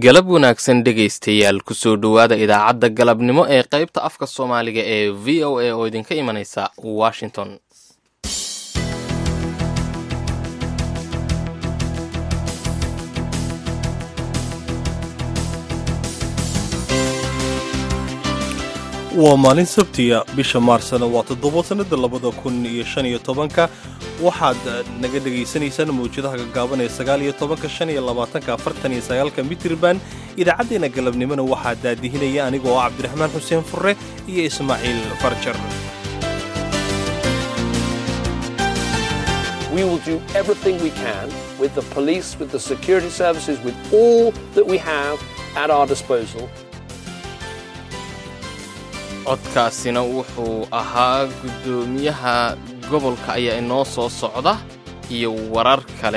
galab wanaagsan dhegaystayaal kusoo dhowaada idaacadda galabnimo ee qaybta afka soomaaliga ee v o a oo idinka imanaysa washington waa maalin sabtiya bisha maarsna waa toddoba sannada labada kun iyo shan iyo tobanka waxaad naga dhegaysanaysaan mawjadaha gaggaaban ee sagaal iyo tobanka shan iyo labaatanka afartan iyo sagaalka mitirban idaacaddeenna galabnimona waxaa daadihinaya aniga oo cabdiraxmaan xuseen furre iyo ismaaciil farjar We will do everything we can with the police, with the security services, with all that we have at our disposal codkaasina wuxuu ahaa guddoomiyaha gobolka ayaa inoo soo socda iyo warar kale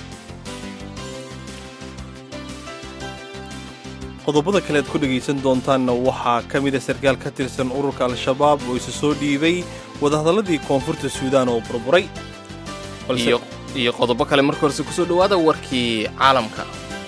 qodobada kale aad ku dhegaysan doontaanna waxaa ka mida sarkaal ka tirsan ururka al-shabaab oo isa soo dhiibay wadahadalladii koonfurta suudaan oo burburay iyo qodobo kale marka horese kusoo dhowaada warkii caalamka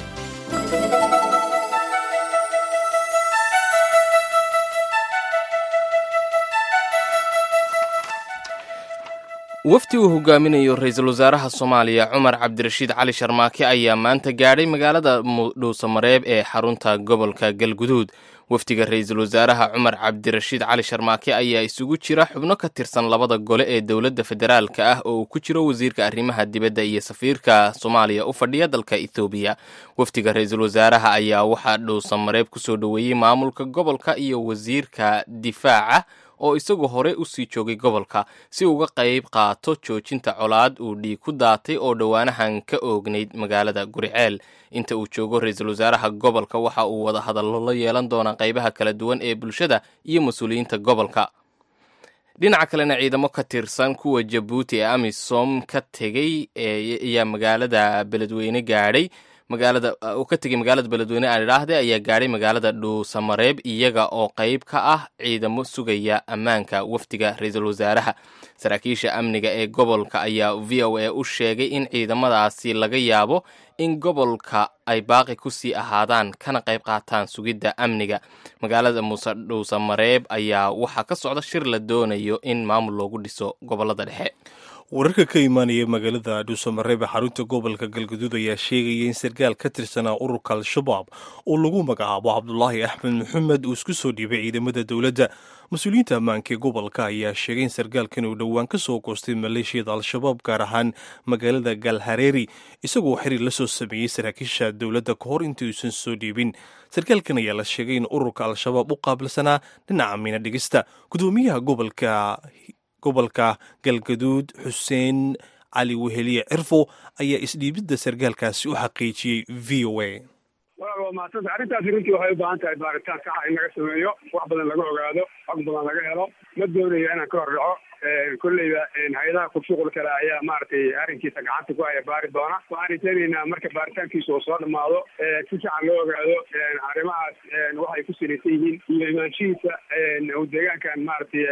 wafdi uu hogaaminayo ra-iisul wasaaraha soomaaliya cumar cabdirashiid cali sharmaake ayaa maanta gaadhay magaalada dhuusamareeb ee xarunta gobolka galguduud wafdiga ra-iisul wasaaraha cumar cabdirashiid cali sharmaake ayaa isugu jira xubno ka tirsan labada gole ee dowladda federaalka ah oo uu ku jiro wasiirka arrimaha dibadda iyo safiirka soomaaliya u fadhiya dalka ethoobiya wafdiga ra-iisul wasaaraha ayaa waxaa dhuusamareeb kusoo dhoweeyey maamulka gobolka iyo wasiirka difaaca oo isagu hore u sii joogay gobolka si uga qayb qaato joojinta colaad uu dhiig ku daatay oo dhowaanahan ka oognayd magaalada guriceel inta uu joogo ra-iisul wasaaraha gobolka waxa uu wada hadallo la yeelan doonaa qaybaha kala duwan ee bulshada iyo mas-uuliyiinta gobolka dhinaca kalena ciidamo ka tirsan kuwa jabuuti ee amisom ka tegey ayaa magaalada beledweyne gaadhay magaalada uu ka tegey magaalada beledweyne aan idhaahde ayaa gaadhay magaalada dhuusamareeb iyaga oo qayb ka ah ciidamo sugaya ammaanka wafdiga ra-iisul wasaaraha saraakiisha amniga ee gobolka ayaa v o a u sheegay in ciidamadaasi laga yaabo in gobolka ay baaqi kusii ahaadaan kana qayb qaataan sugidda amniga magaalada muuse dhuusamareeb ayaa waxaa ka socda shir la doonayo in maamul loogu dhiso gobolada dhexe wararka ka imaanaya magaalada dhuusamareeb ee xarunta gobolka galguduud ayaa sheegaya in sarkaal ka tirsanaa ururka al-shabaab oo lagu magacaabo cabdulaahi axmed maxamed uu isku soo dhiibay ciidamada dowladda mas-uuliyiinta ammaanka ee gobolka ayaa sheegay in sarkaalkan uu dhowaan ka soo goostay maleeshiyada al-shabaab gaar ahaan magaalada galhareeri isagoo xiriir la soo sameeyey saraakiisha dowladda ka hor intii uusan soo dhiibin sarkaalkan ayaa la sheegay in ururka al-shabaab u qaabilsanaa dhinaca miina dhigista gudoomiyaha gobolka gobolka galgaduud xuseen cali weheliye cirfo ayaa isdhiibidda sarkaalkaasi u xaqiijiyey v o a waa mahadsanta arrintaasi runtii waxay u baahan tahay baaritaan saxa in laga sameeyo wax badan laga ogaado xog badan laga helo ma doonayo inaan ka hor dhaco kolleyba hay-adaha kurshuqul kale ayaa maaragtay arrinkiisa gacanta ku haya baari doona waxaan rajaynaynaa marka baaritaankiisa uu soo dhamaado si fiican loo ogaado arrimahaas waxay ku salaysan yihiin iyo imaanshihiisa uu deegaankan maaragtay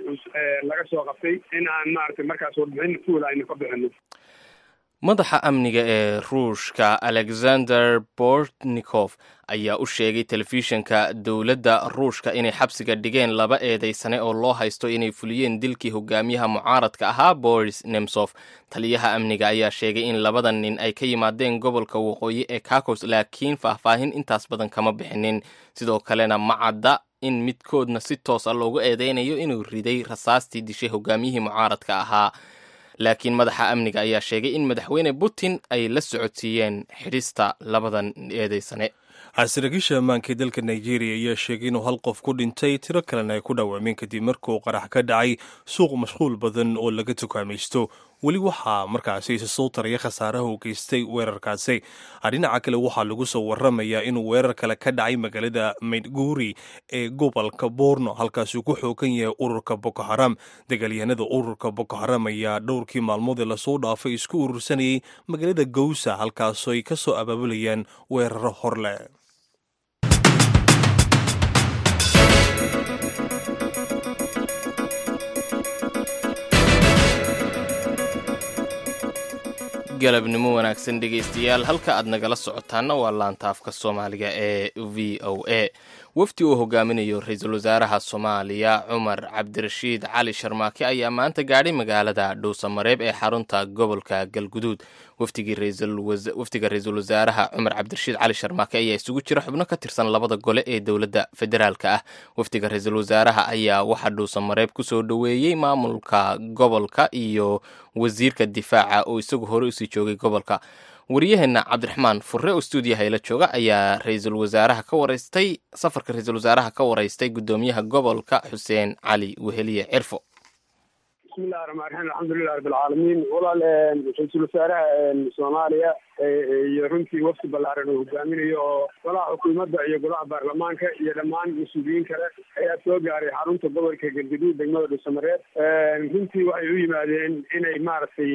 laga soo qabtay in aan maaragtay markaas warbixin fuul aynu ka bixino madaxa amniga ee ruushka alexander bortnikof ayaa u sheegay telefishinka dowladda ruushka inay xabsiga dhigeen laba eedaysane oo loo haysto inay fuliyeen dilkii hogaamiyaha mucaaradka ahaa boris nemsof taliyaha amniga ayaa sheegay in labada nin ay ka yimaadeen gobolka waqooyi ee kakos laakiin faahfaahin intaas badan kama bixinin sidoo kalena ma cadda in midkoodna si toos a loogu eedeynayo inuu riday rasaastii dishay hogaamiyihii mucaaradka ahaa laakiin madaxa amniga ayaa sheegay in madaxweyne putin ay la socodsiiyeen xidhista labadan eedeysane saraakiisha ammaanka ee dalka nigeria ayaa sheegay inuu hal qof ku dhintay tiro kalena ay ku dhawaameen kadib markuu qarax ka dhacay suuq mashquul badan oo laga tukaamaysto weli waxaa markaasi isa soo taraya khasaaraha uu geystay weerarkaasi dhinaca kale waxaa lagu soo waramayaa inuu weerar kale ka dhacay magaalada maydguuri ee gobolka borno halkaasuu ku xoogan yahay ururka boko haram dagaalyahanada ururka boko haram ayaa dhowrkii maalmood ee lasoo dhaafay isku urursanayay magaalada gowsa halkaasoo ay ka soo abaabulayaan weeraro horleh galabnimo wanaagsan dhegaystayaal halka aad nagala socotaanna waa laantaafka soomaaliga ee v o a wafdi uu hogaaminayo ra-iisul wasaaraha soomaaliya cumar cabdirashiid cali sharmaake ayaa maanta gaadhay magaalada dhuusamareeb ee xarunta gobolka galguduud wafdiga ra-iisul wasaaraha cumar cabdirashiid cali sharmaake ayaa isugu jira xubno ka tirsan labada gole ee dowladda federaalka ah wafdiga ra-iisul wasaaraha ayaa waxaa dhuusamareeb kusoo dhoweeyey maamulka gobolka iyo wasiirka difaaca oo isagu hore usii joogay gobolka waryaheena cabdiraxmaan furre oo stuudiyaha ila jooga ayaa ra-iisul wasaaraha ka waraystay safarka ra-iisul wasaaraha ka waraystay guddoomiyaha gobolka xuseen cali weheliye cirfo bismillahi raxmaan raxiim alxamdulilah rabbilcaalamiin walaal ra-iisul wasaaraha soomaaliya iyo runtii wafdi ballaaran uu hogaaminayo oo golaha xukuumadda iyo golaha baarlamaanka iyo dhammaan mas-uuliyiin kale ayaa soo gaaray xarunta gobolka galgaduud degmada dhuusamareeb runtii waxay u yimaadeen inay maaragtay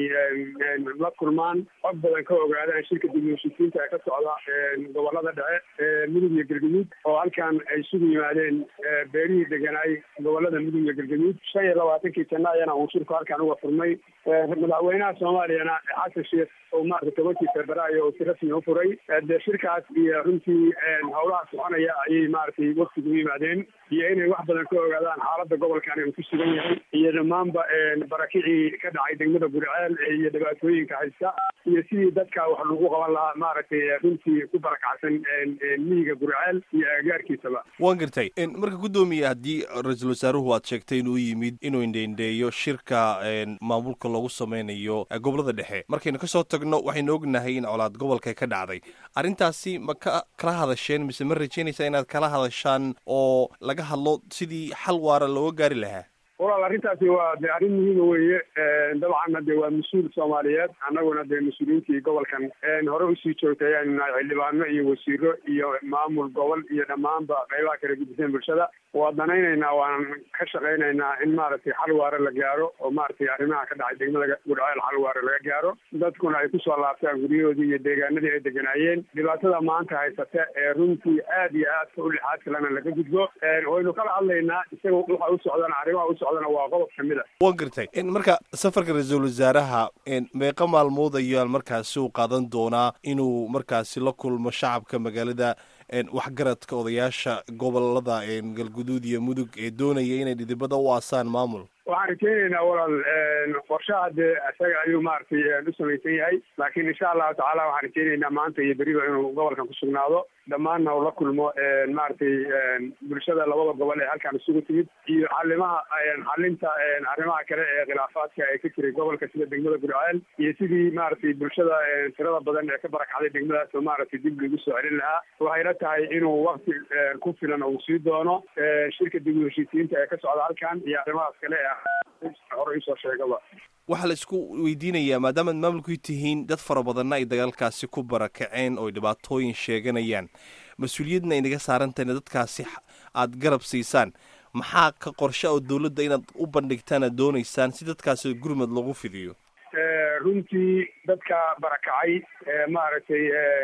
la kulmaan xog badan ka ogaadaan shirka dib heshiisiinta ee ka socda gobolada dhexe mudug iyo galgaduud oo halkan ay isugu yimaadeen beerihii deganaay gobolada mudug iyo galgaduud shan iyo labaatankii janno ayana uu shirku halkan uga furmay madaxweynaha soomaaliyana xasan sheekh oo maarata tobankii februaayo oo si rasmi u furay dee shirkaas iyo runtii howlaha soconaya ayay maaragtay waftiga u yimaadeen iyo inay wax badan ka ogaadaan xaaladda gobolkan uu ku sugan yahay iyo dhammaanba barakicii ka dhacay degmada gurceel iyo dhibaatooyinka haysta iyo sidii dadka wax lagu qaban lahaa maaragtay runtii ku barakacsan miyiga gurceel iyo agaarkiisaba waan gartay marka guddoomiye haddii ra-iisul wasaaruhu aad sheegtay inuu yimid inuu indheindheeyo shirka maamulka loogu sameynayo gobolada dhexe markaynu kasoo tagno waxaynu ognahay in colaad gobolka ka dhacday arrintaasi ma ka kala hadasheen mise ma rajeynaysaa inaad kala hadashaan oo laga hadlo sidii xal waara looga gaari lahaa walaal arrintaasi waa de arrin muhiima weeye dabcanna de waa mas-uul soomaaliyeed annaguna dee mas-uuliyiintii gobolkan hore usii joogtay ayaanu nahay xildhibaano iyo wasiiro iyo maamul gobol iyo dhammaanba qaybaha kala gudiseen bulshada waa danaynaynaa waan ka shaqaynaynaa in maaragtay xal waare la gaaro oo maaragtay arrimaha ka dhacay degmada gudceel xal waare laga gaaro dadkuna ay kusoo laabtaan guryahoodii iyo deegaanadii ay deganaayeen dhibaatada maanta haysata ee runtii aad iyo aadka u lixaad kalena laga gudbo waynu kala hadlaynaa isaga waxa u socdana arrimaha u socdana waa qodob kamid a waan gartay marka safarka ra-iisul wasaaraha meeqa maalmood ayaan markaasi u qaadan doonaa inuu markaasi la kulmo shacabka magaalada waxgaradka odayaasha gobolada galguduud iyo mudug ee doonaya inay dhidibada u aasaan maamul waxaan rajeynaynaa walaal qorshaha dee isaga ayuu maaragtay u samaysan yahay laakiin insha allahu tacaala waxaan rajeynaynaa maanta iyo beriba inuu gobolkan ku sugnaado dhammaanna uu la kulmo maaragtay bulshada labada gobol ee halkan isugu timid iyo xalimaha xalinta arrimaha kale ee khilaafaadka ee ka jiray gobolka sida degmada gurceel iyo sidii maaragtay bulshada tirada badan ee ka barakacday degmadaas oo maaragtay dib lagu soo celin lahaa waxayna tahay inuu wakti ku filan uu sii doono shirka dib u heshiisiinta ee ka socda halkan iyo arrimahaas kale ee hore isoo sheegaba waxaa la isku weydiinayaa maadaamaad maamulku tihiin dad fara badanna ay dagaalkaasi ku barakaceen oo dhibaatooyin sheeganayaan mas-uuliyadna ay naga saarantahay in dadkaasi aada garab siisaan maxaa ka qorshe oo dowladda inaad u bandhigtaan aad doonaysaan si dadkaasi gurmad lagu fidiyo runtii dadka barakacay maaragtay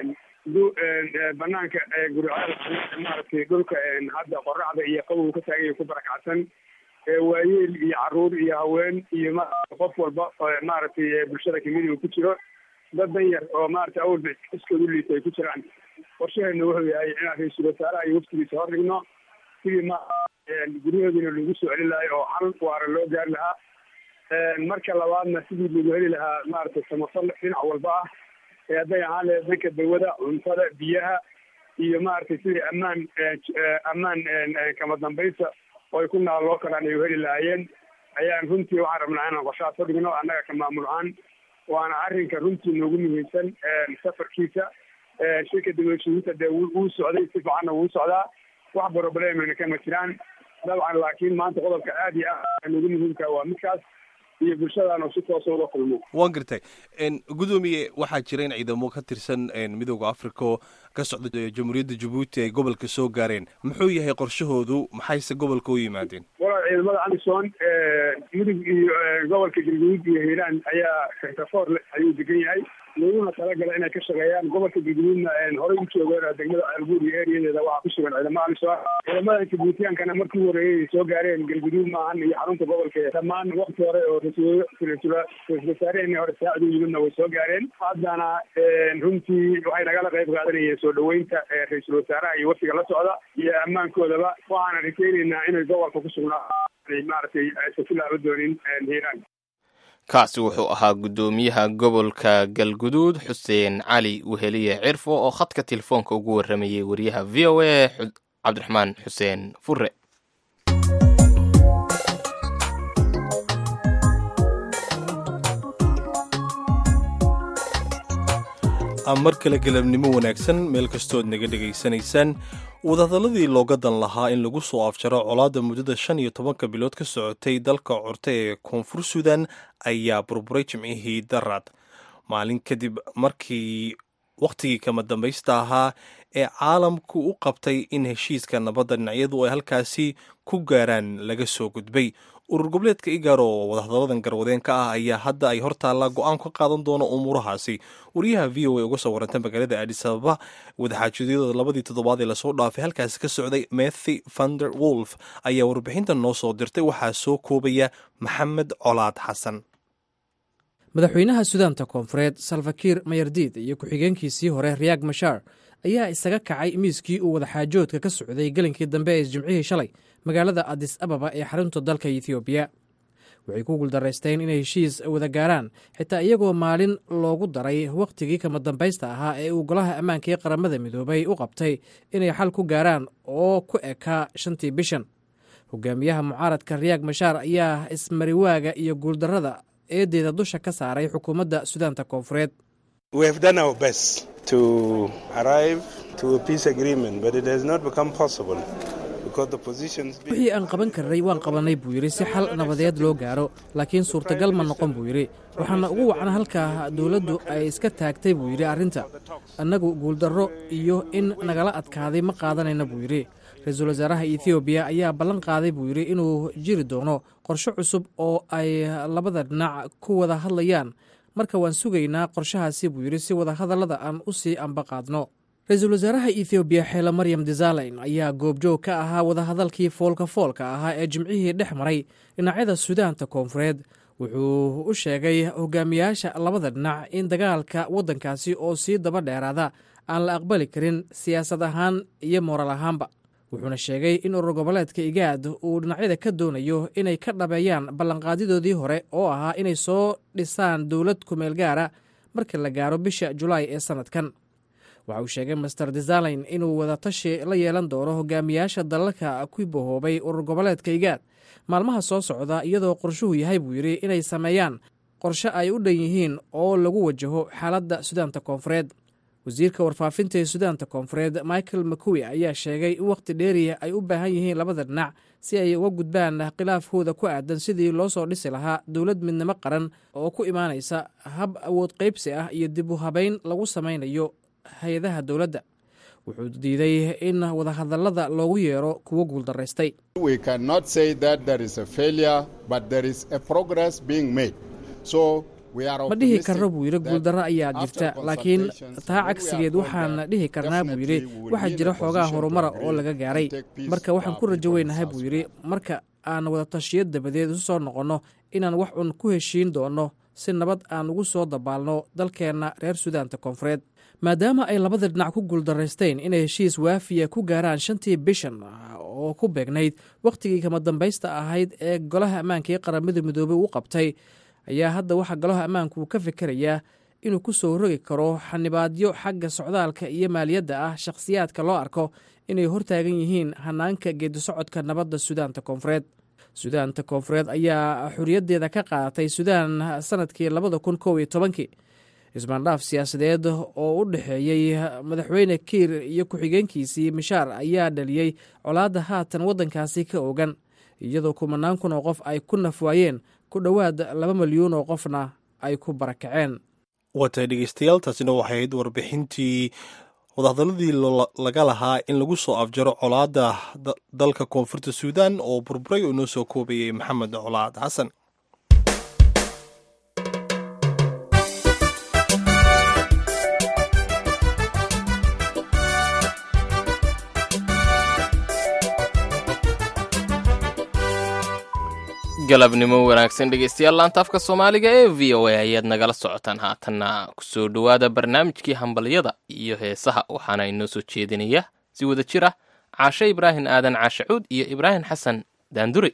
banaanka guriceel maaragtay dhulka hadda qoraxda iyo qabow ka taaganya ku barakacsan waayeel iyo caruur iyo haween iyo ma qof walba maaragtay bulshada kamid uu ku jiro dad dan yar oo maaragtay awalba iskoodu liita ay ku jiraan qorshaheena wuxuu yahay inaan ra-iisul wasaaraha iyo waftigiisa hor dhigno sidii ma guryahoodiina lagu soo celin lahay oo xal waara loo gaari lahaa marka labaadna sidii lagu heli lahaa maaragtay samafal dhinac walba ah ee hadday ahaan lahayd dhanka dawada cuntada biyaha iyo maaragtay sidii ammaan ammaan kama dambaysa oo ay ku naaloo karaan ay heli lahaayeen ayaan runtii waxaan rabnaa inaan qorshahaas u dhigno annaga ka maamul ahaan waana arrinka runtii noogu muhiimsan safarkiisa shirka dawlashadiinta dee wuu socday si fiicanna wuu socdaa wax problemayna kama jiraan dabcan laakiin maanta qodobka aad iyo aad noogu muhiimka waa midkaas iyo bulshadaan oo si toosa uga kulmo waan gartay gudoomiye waxaa jira in ciidamo ka tirsan midooda africa oo ka socda jamhuuriyadda jabuuti ay gobolka soo gaareen muxuu yahay qorshahoodu maxayse gobolka u yimaadeen walaal ciidamada amison mudug iyo gobolka galguduud iyo hiiraan ayaa kartafoor ayuu degan yahay laguna talagala inay ka shaqeeyaan gobolka galguduudna horey u joogeen degmada albuur iyo eriyadeeda waxaa ku sugan ciidamada alisoo ciidamadan jabuutiyaankana markii horeeyay soo gaareen galguduud maahan iyo xarunta gobolka dhammaan wakti hore oo ra-iisul wasaareheni hore saacid u yimidna way soo gaareen haddana runtii waxay nagala qayb qaadanayeen soo dhaweynta ra-iisul wasaaraha iyo wafdiga la socda iyo ammaankoodaba waxaana rajaynaynaa inay gobolka ku sugnaa maaragtay aysan ku laaba doonin hiiraan kaasi wuxuu ahaa guddoomiyaha gobolka galguduud xuseen cali weheliye cirfo oo khadka telefoonka ugu warramayay wariyaha v o a cabdiraxmaan xuseen fure mar kale galabnimo wanaagsan meel kastood naga dhegaysanaysaan wadahadaladii looga dan lahaa in lagu soo afjaro colaadda muddada shan iyo tobanka bilood ka socotay dalka corte ee koonfur suudan ayaa burburay jimcihii daraad maalin kadib markii wakhtigii kama dambaysta ahaa ee caalamku u qabtay in heshiiska nabadda dhinacyadu ay halkaasi ku gaaraan laga soo gudbay urur goboleedka igaar oo wadahadaladan garwadeenka ah ayaa hadda ay hortaalla go-aan ka qaadan doono umuurahaasi wariyaha v o a uga soo warantay magaalada adis ababa wadaxaajoodiyada labadii toddobaad ee lasoo dhaafay halkaasi ka socday mathy vander wolf ayaa warbixintan noo soo dirtay waxaa soo koobaya maxamed colaad xasan madaxweynaha sudaanta koonfureed salfakiir mayardiid iyo ku-xigeenkiisii hore riyaag mashaar ayaa isaga kacay miiskii uu wadaxaajoodka ka socday gelinkii dambe ee jimcihii shalay magaalada adis ababa ee xarunta dalka ethoobiya waxay ku guuldaraysteen inay heshiis wada gaaraan xitaa iyagoo maalin loogu daray wakhtigii kama dambaysta ahaa ee uu golaha ammaanka ee qaramada midoobay u qabtay inay xal ku gaaraan oo ku ekaa shantii bishan hogaamiyaha mucaaradka riyaag mashaar ayaa ismariwaaga iyo guuldarrada eedeeda dusha ka saaray xukuumadda sudaanta koonfureed wixii aan qaban karnay waan qabannay buu yidhi si xal nabadeed loo gaaro laakiin suurtagal ma noqon buu yidhi waxaana ugu wacan halkaa dowladdu ay iska taagtay buu yidhi arrinta annagu guuldarro iyo in nagala adkaaday ma qaadanayna buu yidhi ra-iisul wasaaraha ethoobiya ayaa ballan qaaday buu yidhi inuu jiri doono qorshe cusub oo ay labada dhinac ku wada hadlayaan marka waan sugaynaa qorshahaasi buu yidhi si wadahadallada aan u sii amba qaadno ra-iisul wasaaraha ethoobiya xeele maryam desaleyn ayaa goobjoog ka ahaa wadahadalkii foolka foolka ahaa ee jimcihii dhex maray dhinacyada sudaanta koonfureed wuxuu u sheegay hogaamiyaasha labada dhinac in dagaalka waddankaasi oo sii daba dheeraada aan la aqbali karin siyaasad ahaan iyo mooral ahaanba wuxuuna sheegay in urur goboleedka igaad uu dhinacyada ka doonayo inay ka dhabeeyaan ballanqaadidoodii hore oo ahaa inay soo dhisaan dowlad kumeel gaara marka la gaaro bisha julaay ee sannadkan waxa uu sheegay master desaleyn inuu wadatashi la yeelan doono hogaamiyaasha dalalka ku bahoobay urur goboleedka igaad maalmaha soo socda iyadoo qorshuhu yahay buu yidhi inay sameeyaan qorshe ay u dhan yihiin oo lagu wajaho xaaladda sudaanta koonfureed wasiirka warfaafinta ee sudaanta koonfureed michael makuwi ayaa sheegay in wakhti dheeriya ay u baahan yihiin labada dhinac si ay uga gudbaan khilaafkooda ku aadan sidii loo soo dhisi lahaa dowlad midnimo qaran oo ku imaanaysa hab awood qaybsi ah iyo dib u habayn lagu samaynayo hay-adaha dowladda wuxuu diiday in wadahadallada loogu yeero kuwo guuldaraystay ma dhihi karno buu yidhi guuldarro ayaa jirta laakiin taa cagsigeed waxaan dhihi karnaa buu yidhi waxaa jira xoogaa horumara oo laga gaaray marka waxaan ku rajo weynahay buu yidhi marka aan wadatashiyo dabadeed isu soo noqonno inaan wax un ku heshiin doonno si nabad aan ugu soo dabaalno dalkeenna reer sudaanta koonfureed maadaama ay labada dhinac ku guuldaraysteen inay heshiis waafiya ku gaaraan shantii bishan oo ku beegnayd wakhtigii kama dambaysta ahayd ee golaha ammaanka ee qaramada midoobey u qabtay ayaa hadda waxaa golaha ammaanku uu ka fikerayaa inuu ku soo rogi karo xanibaadyo xagga socdaalka iyo maaliyadda ah shakhsiyaadka loo arko inay hortaagan yihiin hanaanka geedisocodka nabadda sudaanta koonfureed sudaanta koonfureed ayaa xoriyaddeeda ka qaadatay sudaan sanadkii labada kun kow iyo tobankii ismaandhaaf siyaasadeed oo u dhexeeyey madaxweyne kiir iyo ku-xigeenkiisii mishaar ayaa dhaliyey colaadda haatan waddankaasi ka ogan iyadoo kumanaan kun oo qof ay ku nafwaayeen ku dhowaad laba milyuun oo qofna ay ku barakaceen waatay dhegeystayaal taasina waxay ahayd warbixintii wadahadaladii laga lahaa in lagu soo afjaro colaadda dalka koonfurta suudan oo burburay oo inoo soo koobayay maxamed colaad xasan galabnimo wanaagsan dhegeystayaal laanta afka soomaaliga ee v o a ayaad nagala socotaan haatanna kusoo dhowaada barnaamijkii hambalyada iyo heesaha waxaana inoo soo jeedinaya si wada jir ah caashe ibraahim aadan caashacuud iyo ibraahim xasan daandure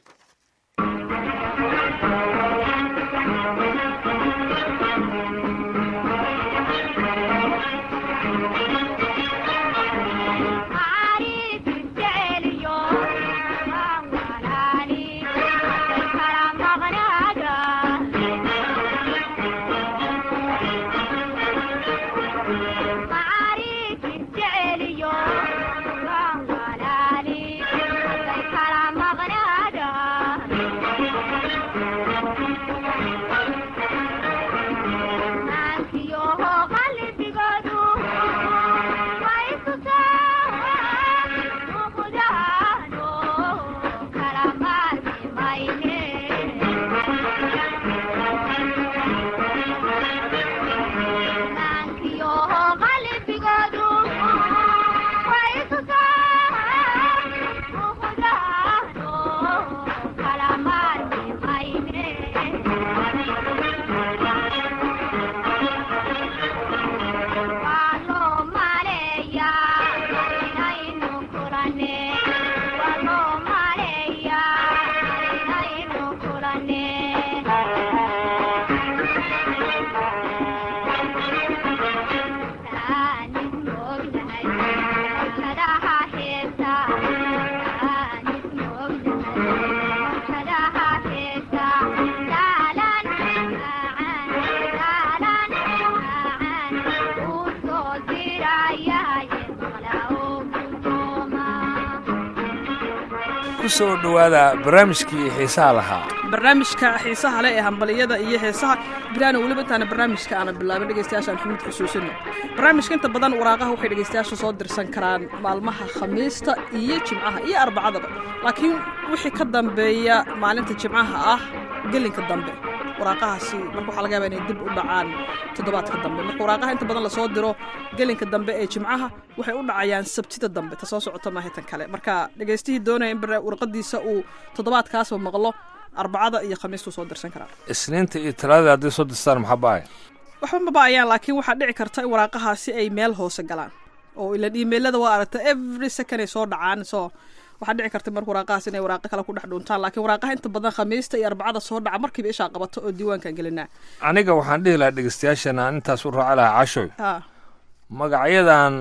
kusoo dhowaada barnaamijkii xiisaha lahaa barnaamijka xiisaha leh ee hambaliyada iyo heesaha bilaana weliba intaana barnaamijka aana bilaabin dhegeystayaashaan xumid xusuusino barnaamijka inta badan waraaqaha waxay dhegeystayaasha soo dirsan karaan maalmaha khamiista iyo jimcaha iyo arbacadaba laakiin wixii ka dambeeya maalinta jimcaha ah gelinka dambe waraaqahaasi marka waxaa laga yaaba inay dib u dhacaan toddobaadka dambe marka waraaqaha inta badan lasoo diro gelinka dambe ee jimcaha waxay u dhacayaan sabtida dambe ta soo socota maaha tan kale marka dhegeystihii doonaya in warqadiisa uu toddobaadkaasba maqlo arbacada iyo khamiistuu soo dirsan karaa isniinta iyo talaadada hadday soo dirstaan maxaa ba'ay waxba ma ba'ayaan laakiin waxaa dhici karta in waraaqahaasi ay meel hoose galaan oo ilan imailada waa aragta every second ay soo dhacaan so waxaa dhici karta marka waraaqahaas inay waraaqo kale ku dhex dhuuntaan laakiin waraaqaha inta badan khamiista iyo arbacada soo dhaca markiiba ishaa qabato oo diiwaankan gelinaa aniga waxaan dhihi lahaa dhegeystayaashana aan intaas u raaci lahaa cashoy ha magacyadan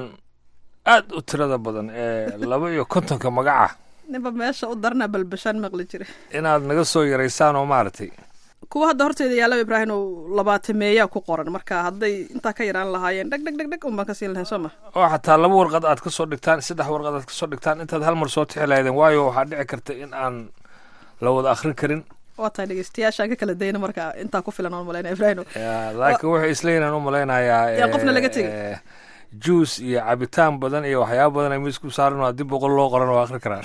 aad u tirada badan ee laba iyo kontonka magaca ninba meesha u darna balbashaan maqli jira inaad naga soo yaraysaan oo maaragtay kuwa hadda horteeda yaallaba ibraahim oo labaatameeyaa ku qoran marka hadday intaa ka yaraan lahaayeen dheg dheg dheg dheg unbaan ka siin lahayn soo ma oo xataa laba warqad aad ka soo dhigtaan saddex warqad aad ka soo dhigtaan intaad hal mar soo tixi lahaydeen waayo waxaa dhici karta in aan la wada akhrin karin waa tahay dhegeystayaashaan ka kala dayna marka intaa ku filan oon malaynaya ibraahim laakiin waxay isleeyihin aan u malaynayaa Yaa qofna laga tegin. eh, juice iyo cabitaan badan iyo waxyaaba badan ay miis ku saaran waa dib boqol loo qoran waa akhri karaan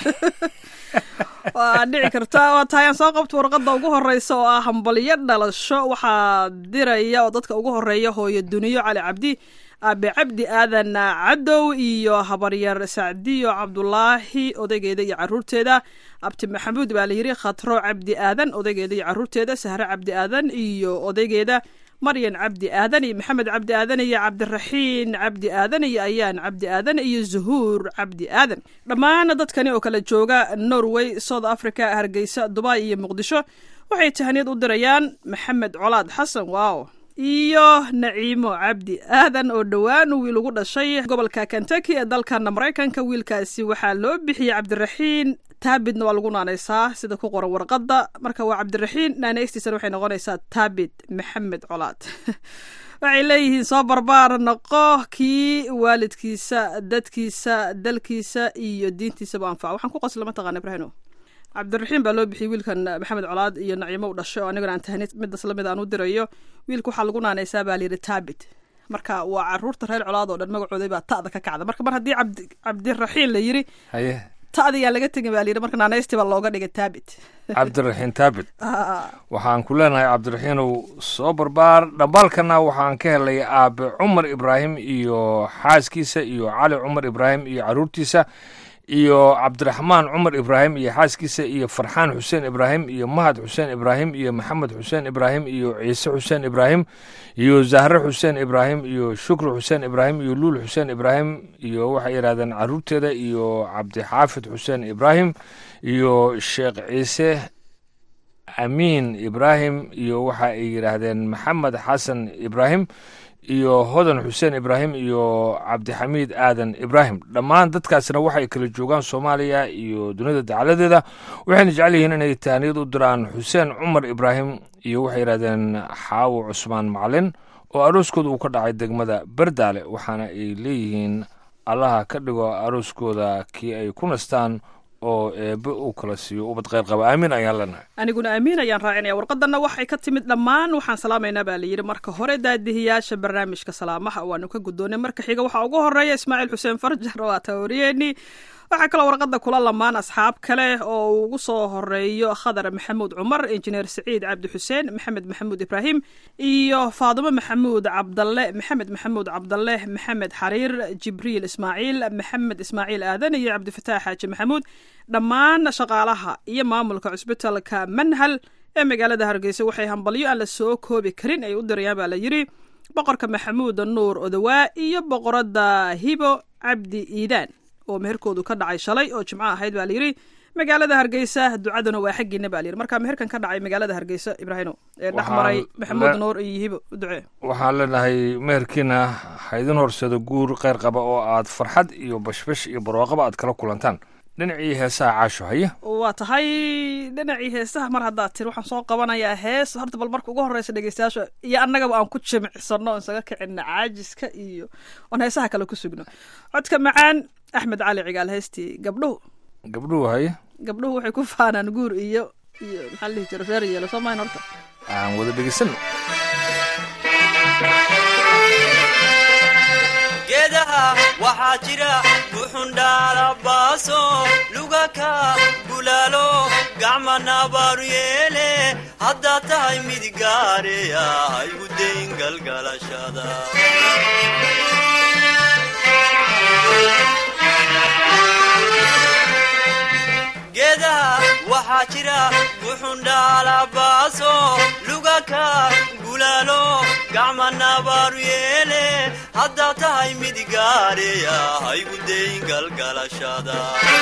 waa dhici karta waa tahay aan soo qabto warqadda ugu horeysa oo ah hambalyo dhalasho waxaa diraya oo dadka ugu horeeya hooyo duniyo cali cabdi aabe cabdi aadan cadow iyo habaryar sacdiyo cabdulaahi odaygeeda iyo caruurteeda abti maxamuud baa layidhi khatro cabdi aadan odaygeeda iyo caruurteeda sahre cabdi aadan iyo odaygeeda maryan cabdi aadan iyo maxamed cabdi aadan iyo cabdiraxiin cabdi aadan iyo ayaan cabdi aadan iyo zuhuur cabdi aadan dhammaan dadkani oo kala jooga norway south africa hargeysa dubai iyo muqdisho waxay tahaniyad u dirayaan maxamed colaad xasan waaw iyo naciimo cabdi aadan oo dhowaan wiil ugu dhashay gobolka kentucky ee dalkana maraykanka wiilkaasi waxaa loo bixiyey cabdiraxiin taabidna waa lagu naanaysaa sida ku qoran warqadda marka waa cabdiraxiin naanaystiisana waxay noqonaysaa taabid maxamed colaad waxay leeyihiin soo barbaar noqo kii waalidkiisa dadkiisa dalkiisa iyo diintiisaba anfaca waxaan ku qosla mataqana ibraahimo cabdiraxiim baa loo bixiyey wiilkan maxamed colaad iyo naciimo u dhashay oo anigana aan tahnid midas lamid aan u dirayo wiilka waxaa lagu naanaysaa baa layidhi taabit marka waa caruurta reer colaad oo dhan magacooday baa ta'da ka kacda marka mar haddii cabdi cabdiraxiin la yidhi haye ta'da yaa laga tegin baa layidhi marka naanaystii baa looga dhigay taabit cabdiraxiin taabit Ah, waxaan ku leenahay cabdiraxiinow soo barbaar dhambaalkana waxaan ka helay aabe cumar ibraahim iyo xaaskiisa iyo cali cumar ibraahim iyo caruurtiisa iyo cabdiraxmaan cumar ibraahim iyo xaaskiisa iyo farxaan xuseen ibraahim iyo mahad xuseen ibraahim iyo maxamed xuseen ibraahim iyo ciise xuseen ibraahim iyo zahre xuseen ibraahim iyo shukri xuseen ibraahim iyo luul xuseen ibraahim iyo waxay yidhahdeen caruurteeda iyo cabdixaafid xuseen ibraahim iyo sheekh ciise amiin ibraahim iyo waxa ay yidhaahdeen maxamed xasan ibraahim iyo hodan xuseen ibraahim iyo cabdixamiid aadan ibraahim dhammaan dadkaasna waxay kala joogaan soomaaliya iyo dunida dacaladeeda waxayna jecel yihiin inay taaniyad u diraan xuseen cumar ibraahim iyo waxay yidhahdeen xaawo cusmaan macalin oo arooskooda uu ka dhacay degmada berdaale waxaana ay leeyihiin allaha ka dhigo arooskooda kii ay ku nastaan oo eebe uu kala siiyo ubad kheyr qaba aamin ayaan leenahay aniguna amiin ayaan raacinaya warqadanna waxay ka timid dhammaan waxaan salaamaynaa baa layidhi marka hore daadihiyaasha barnaamijka salaamaha waanu ka guddoonay marka xiga waxaa ugu horeeya ismaaciil xuseen farjar waa tawariyeenii waxaa kaloo warqadda kula lamaan asxaab kale oo uu ugu soo horeeyo khadar maxamuud cumar injineer saciid cabdi xuseen maxamed maxamuud ibraahim iyo faadimo maxamuud cabdalle maxamed maxamuud cabdalle maxamed xariir jibriil ismaaciil maxamed ismaaciil aadan iyo cabdifataax xaaji maxamuud dhammaan shaqaalaha iyo maamulka cusbitalka manhal ee magaalada hargeysa waxay hambalyo aan la soo koobi karin ay u dirayaan baa la yidhi boqorka maxamuud nuur odowaa iyo boqoradda hibo cabdi iidaan oo meherkoodu ka dhacay shalay oo jimco ahayd baa layidhi magaalada hargeysa ducaduna waa xaggiina baa layidhi marka meherkan ka dhacay magaalada hargeysa ibraahino ee dhex maray maxamuud nuur iyo hibo u ducee waxaan leenahay meherkiina ha idin horsado guur kheyr qaba oo aad farxad iyo bashbash iyo barwaaqaba aad kala kulantaan dhinacii heesaha caasho haya waa tahay dhinacii heesaha mar haddaad tir waxaan soo qabanayaa hees horta bal marka ugu horreysa dhegeystayaasha iyo annagaba aan ku jimicsano o isaga kicina caajiska iyo oon heesaha kale ku sugno codka macaan axmed cali cigaal heestii gabdhuhu gabdhuhu haya gabdhuhu waxay ku faanaan guur iyo iyo maxaa la dhihi jira reer yeelo soo mahayn horta aan wada dhegeysano geedaha waxaa jira buxundhaalabaaso lugaka bulaalo gacma nabaaru yeele haddaad tahay mid gaareya haygu dayn galgalashada geedaha waxaa jira buxundhaalabaaso lugaka gulaalo gacma nabaaru yeele haddaad tahay mid gaareya haygu dayn galgalashada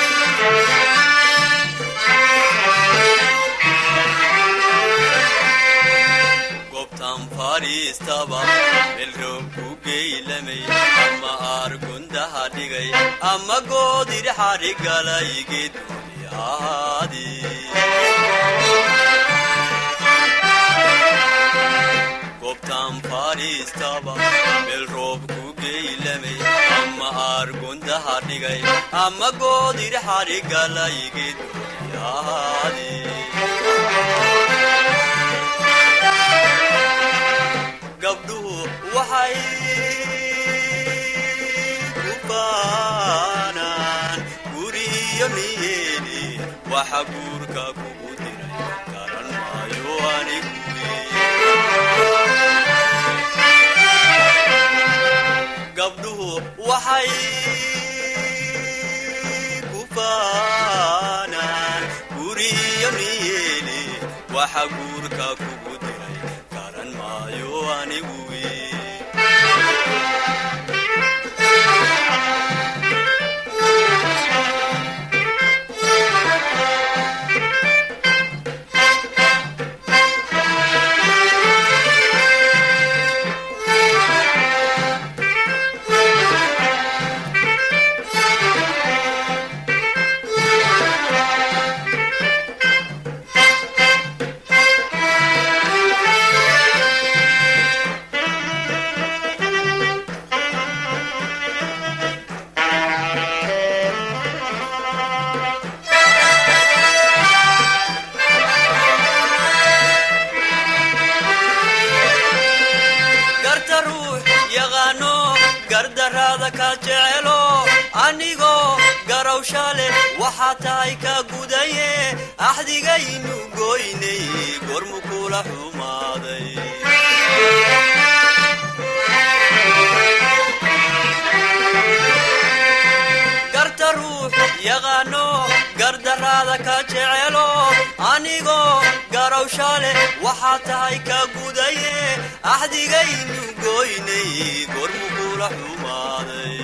gobtan fadhiistaba melroob ku geylamay ama aargundaha dhigay ama goodir xadhigalay geedgooni ahaadi gobtan fadhiistaba meel roob ku geylamay ama aargundaha dhigay ama goodir xadhigalay geedgooni ahaadi gabdhuhu waxay ku baanaan guriyo niyeeni waxa guurka kugu diray garan maayo anigu gabdhuhu waxay ku baanaan guriyo niyeeni waxa guurka kugu diray garan maayo anigu garta ruux yaqaano gardaraada ka jecelo anigoo garawsha leh waxaa tahay ka gudaye axdigaynu goynay gormu kula xumaaday garta ruux gardarraada ka jecelo anigoo garowsha leh waxaa tahay ka gudaye axdigaynu goynay gormu kula xumaaday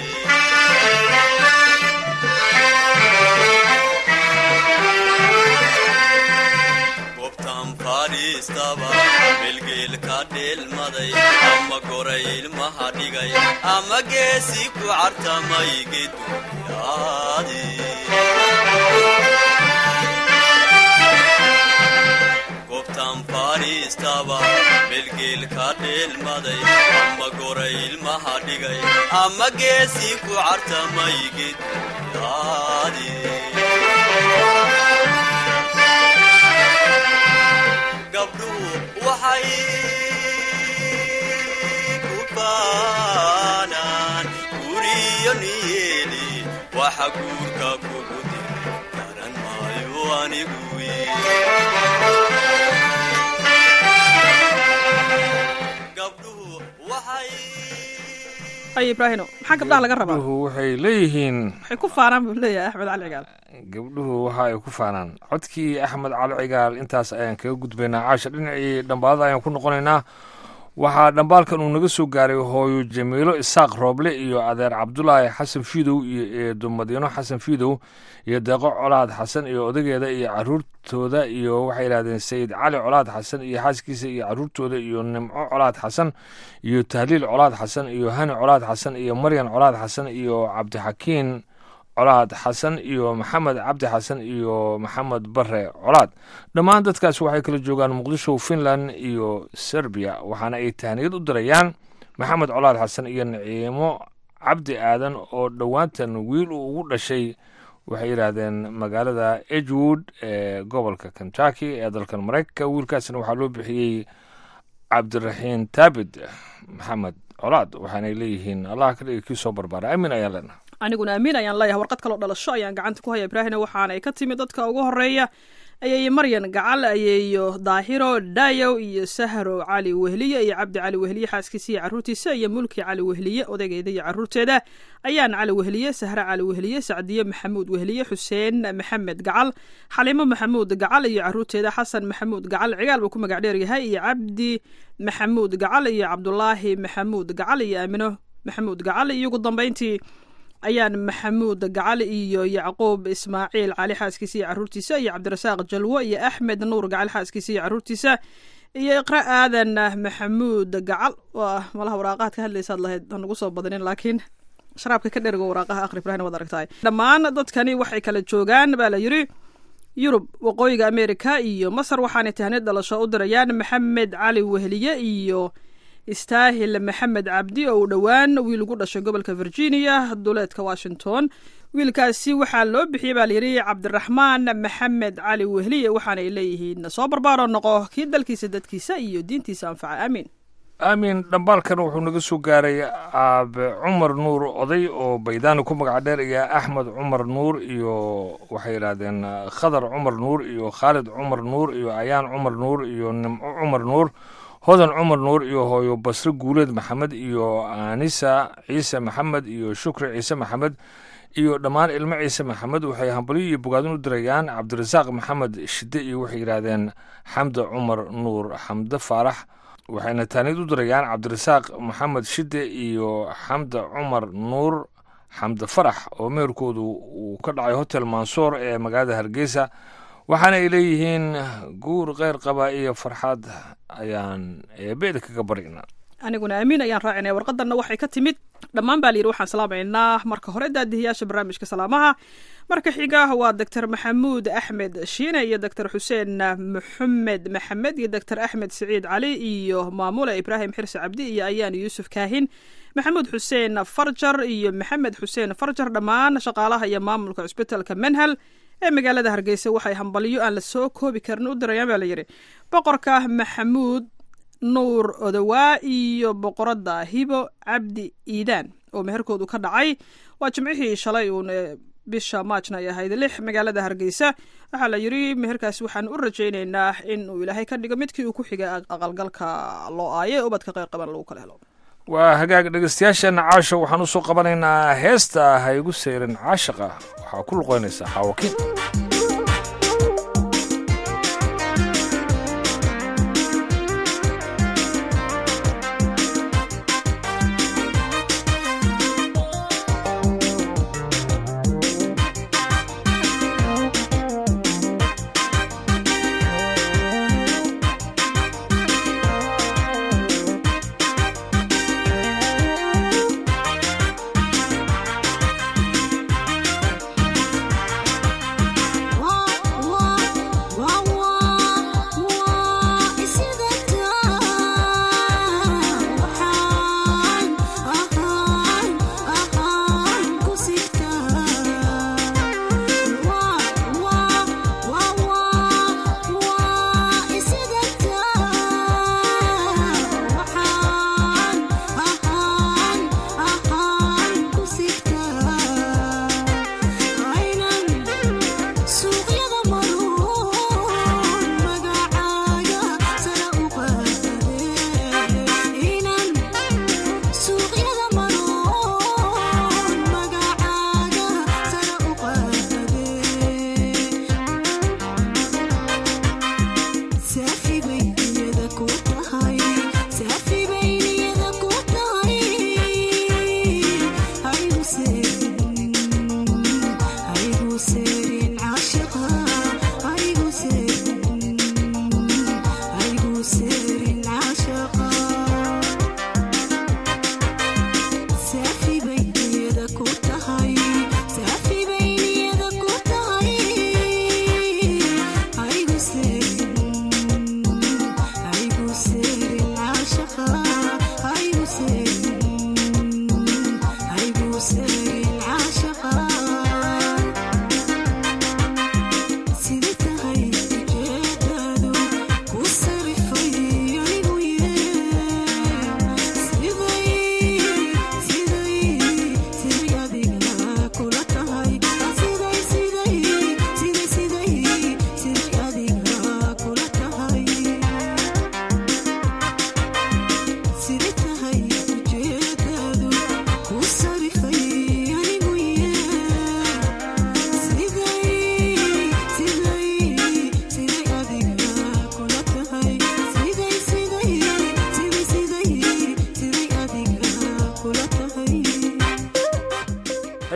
gobtan fadhiistaba melgeel ka dheelmaday ama goray ilmaha dhigay ama geesi ku cartamay geduyaadi gobtan fadhiistaba melgeel ka dheelmaday ama goray ilmaha dhigay ama geesi ku cartamay geduyaadi gabdhuhu waxay ku baanaan guriyo niyeeli waxa guurka kugu diri garan maayo anigu gabdhuhu waxay ay ibraahino maxaa gabdhaha laga rabaa gabdhuhu waxay leeyihiin waxay ku faanaan buu leeyahay axmed cali cigaal gabdhuhu waxa ay ku faanaan codkii axmed cali cigaal intaas ayaan kaga gudbaynaa caasha dhinacii dhambaadada ayaan ku noqonaynaa waxaa dhambaalkan uu naga soo gaaray hooyo jamiilo isaaq rooble iyo adeer cabdulaahi xasan fiidow iyo eedo madiino xasan fiidow iyo deeqo colaad xasan iyo odageeda iyo caruurtooda iyo waxay yidhahdeen sayid cali colaad xasan iyo xaaskiisa iyo caruurtooda iyo nimco colaad xasan iyo tahliil colaad xasan iyo hani colaad xasan iyo maryan colaad xasan iyo cabdixakiin colaad xasan iyo maxamed cabdi xasan iyo maxamed bare colaad dhammaan dadkaas waxay kala joogaan muqdisho finland iyo serbiya waxaana ay tahniyad u dirayaan maxamed colaad xasan iyo naciimo cabdi aadan oo dhowaantan wiil uu ugu dhashay waxay yidhaahdeen magaalada edgewood ee gobolka kentucky ee dalkan maraykanka wiilkaasna waxaa loo bixiyey cabdiraxiin taabid maxamed colaad waxaanay leeyihiin allah ka dhigi kii soo barbaara aamin ayaan leenaha aniguna amiin ayaan leeyahay warqad kaloo dhalasho ayaan gacanta ku haya ibraahina waxaanay ka timid dadka ugu horeeya ayeeyo maryan gacal ayeeyo daahiro dayow iyo sahro cali wehliye iyo cabdi cali wehliye xaaskiisa iyo caruurtiisa iyo mulki cali wehliye odaygeeda iyo caruurteeda ayaan cali wehliye sahre cali wehliye sacdiye maxamuud wehliye xuseen maxamed gacal xaliimo maxamuud gacal iyo caruurteeda xasan maxamuud gacal cigaal buu ku magac dheer yahay iyo cabdi maxamuud gacal iyo cabdulaahi maxamuud gacal iyo aamino maxamuud gacal iyo ugu dambeyntii ayaan maxamuud gacal iyo yacquub ismaaciil cali xaaskiisa iyo caruurtiisa iyo cabdirasaaq jalwo iyo axmed nuur gacal xaaskiisa iyo caruurtiisa iyo iqra aadan maxamuud gacal waa malaha waraaqahaad ka hadlaysaad lahayd hanugu soo badanin laakiin sharaabka ka dhergo waraaqaha aqri ibrahim waad aragtahay dhammaan dadkani waxay kala joogaan baa la yidhi yurub waqooyiga amerika iyo masar waxaanay tahniyad dhalasho u dirayaan maxamed cali wehliye iyo istaahil maxamed cabdi oo uu dhowaan wiil ugu dhashay gobolka virginia duleedka washington wiilkaasi waxaa loo bixiyey baa layidhi cabdiraxmaan maxamed cali wehliye waxaanay leeyihiin soo barbaaro noqo kii dalkiisa dadkiisa iyo diintiisa anfaca aamiin aamin dhambaalkan wuxuu naga soo gaaray aabe cumar nuur oday oo baydaani ku magac dheer iyo axmed cumar nuur iyo waxay yidhaahdeen khadar cumar nuur iyo khaalid cumar nuur iyo ayaan cumar nuur iyo nimco cumar nuur hodan cumar nuur iyo hooyo basre guuleed maxamed iyo anisa ciise maxamed iyo shukri ciise maxamed iyo dhammaan ilmo ciise maxamed waxay hambalyo iyo bogaadin u dirayaan cabdirasaaq maxamed shide iyo waxay yidhaahdeen xamde cumar nuur xamde faarax waxayna taaniyad u dirayaan cabdirasaaq maxamed shide iyo xamde cumar nuur xamde farax oo meherkoodu uu ka dhacay hotel mansoor ee magaalada hargeysa waxaana ay leeyihiin guur kheyr qaba iyo farxad ayaan eebeeda kaga barina aniguna aamiin ayaan raacinaya warqadanna waxay ka timid dhammaan baa layidhi waxaan salaamaynaa marka hore daadihiyaasha barnaamijka salaamaha marka xiga waa doctor maxamuud axmed shiine iyo doctor xuseen maxamed maxamed iyo doctor axmed siciid cali iyo maamule ibraahim xirse cabdi iyo ayaan yuusuf kaahin maxamuud xuseen farjar iyo maxamed xuseen farjar dhammaan shaqaalaha iyo maamulka cusbitalka menhal ee magaalada hargeysa waxay hambalyo aan la soo koobi karin u dirayaan baa layidhi boqorka maxamuud nuur odowaa iyo boqoradda hibo cabdi iidaan oo meherkoodu ka dhacay waa jimcihii shalay uun bisha maajna ay ahayd lix magaalada hargeysa waxaa la yidhi meherkaasi waxaan u rajaynaynaa in uu ilaahay ka dhigo midkii uu ku xigay aqalgalka loo aaye ubadka qeyr qaban lagu kala helo waa hagaag dhegeystayaasheenna caasha waxaan usoo qabanaynaa heesta ha igu sayrin caashaqa waxaa ku luqeynaysaa xaawakiin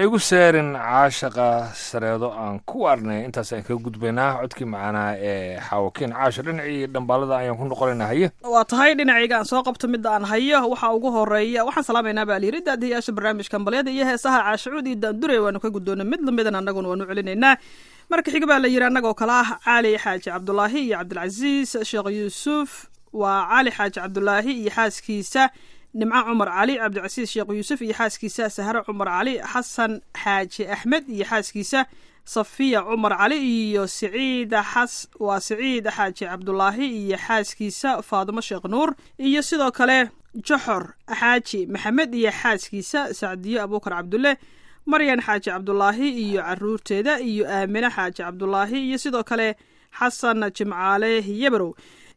igu seerin caashaqa sareedo aan ku waarnay intaas ayaan kaga gudbaynaa codkii macaanaa ee xaawakiin caasho dhinacii dhambaalada ayaan ku noqonaynaa haye waa tahay dhinacayga aan soo qabto midda aan hayo waxaa ugu horeeya waxaan salaamaynaa baa layiri daadiyayaasha barnaamijka ambalyada iyo heesaha caashacuud iyo daandure waanu ka guddoona mid lamidan annaguna waanu celinaynaa marka xiga baa la yidhi annagoo kale ah cali xaaji cabdulaahi iyo cabdilcasiis sheekh yuusuf waa cali xaaji cabdulaahi iyo xaaskiisa nimco cumar cali cabdicasiis sheekh yuusuf iyo xaaskiisa sahre cumar cali xasan xaaji axmed iyo xaaskiisa safiya cumar cali iyo siciid xas waa siciid xaaji cabdulaahi iyo xaaskiisa faadumo sheekh nuur iyo sidoo kale joxor xaaji maxamed iyo xaaskiisa sacdiyo abuukar cabdulle maryan xaaji cabdulaahi iyo caruurteeda iyo aamine xaaji cabdulaahi iyo sidoo kale xasan jimcaale yebrow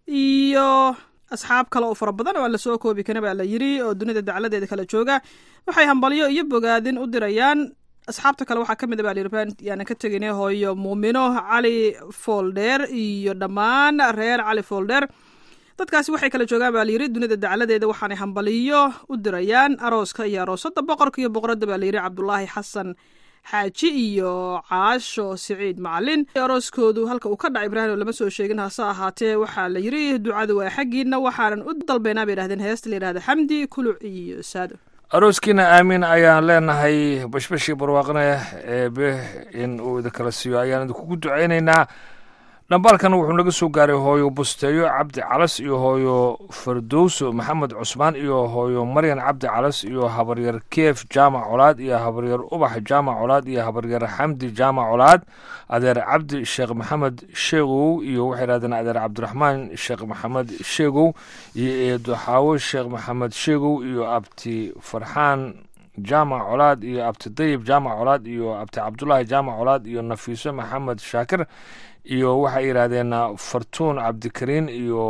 iyo asxaab kale oo fara badan oo aan lasoo koobi karin baa la yiri oo dunida dacladeeda kala jooga waxay hambalyo iyo bogaadin u dirayaan asxaabta kale waxaa ka mid a baa layiri yaanan ka teginay hooyo muumino cali folder iyo dhammaan reer cali folder dadkaasi waxay kala joogaan baa layiri dunida dacladeeda waxaanay hambaliyo u dirayaan arooska iyo aroosada boqorka iyo boqoradda baa layiri cabdulaahi xasan xaaji iyo caasho siciid macalin arooskoodu halka uu ka dhacay ibraahim lama soo sheegin hase ahaatee waxaa la yiri ducadu waa xaggiina waxaanan u dalbaynaa bay yidhahdeen heesta la yidhahda xamdi kuluc iyo saado arooskiina aamin ayaan leenahay bashbashii barwaaqne eebe in uu idinkala siiyo ayaan idinkugu ducaynaynaa dhambaalkana wuxuu naga soo gaaray hooyo busteeyo cabdi calas iyo hooyo fardowso maxamed cusmaan iyo hooyo maryan cabdi calas iyo habaryar keef jaamac colaad iyo habaryar ubax jaamac colaad iyo habaryar xamdi jaamac colaad adeer cabdi sheekh maxamed sheegow iyo waxay yidhahdeen adeer cabdiraxmaan sheekh maxamed sheegow iyo eedo xaawo sheekh maxamed sheegow iyo abti farxaan jaamac colaad iyo abti dayib jaamac colaad iyo abti cabdulaahi jaamac colaad iyo nafiiso maxamed shaakir iyo waxay yidhaahdeen fartuun cabdikariin iyo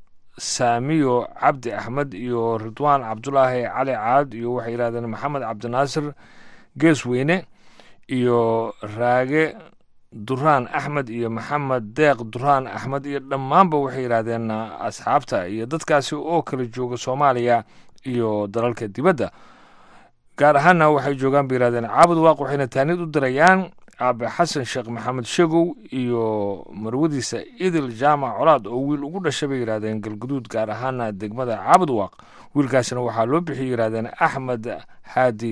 saamiyo cabdi axmed iyo ridwaan cabdulaahi cali caad iyo waxay yidhahdeen maxamed cabdinaasir geesweyne iyo raage duraan axmed iyo maxamed deeq duraan axmed iyo dhammaanba waxay yidhaahdeen asxaabta iyo dadkaasi oo kala jooga soomaaliya iyo dalalka dibadda gaar ahaanna waxay joogaan bay yidhahdeen caabud waaq waxayna taanid u dirayaan aabe xasan sheekh maxamed shegow iyo marwadiisa idil jaamac colaad oo wiil ugu dhashay bay yidhahdeen galguduud gaar ahaana degmada caabud waaq wiilkaasina waxaa loo bixiyay yidhahdeen axmed haadi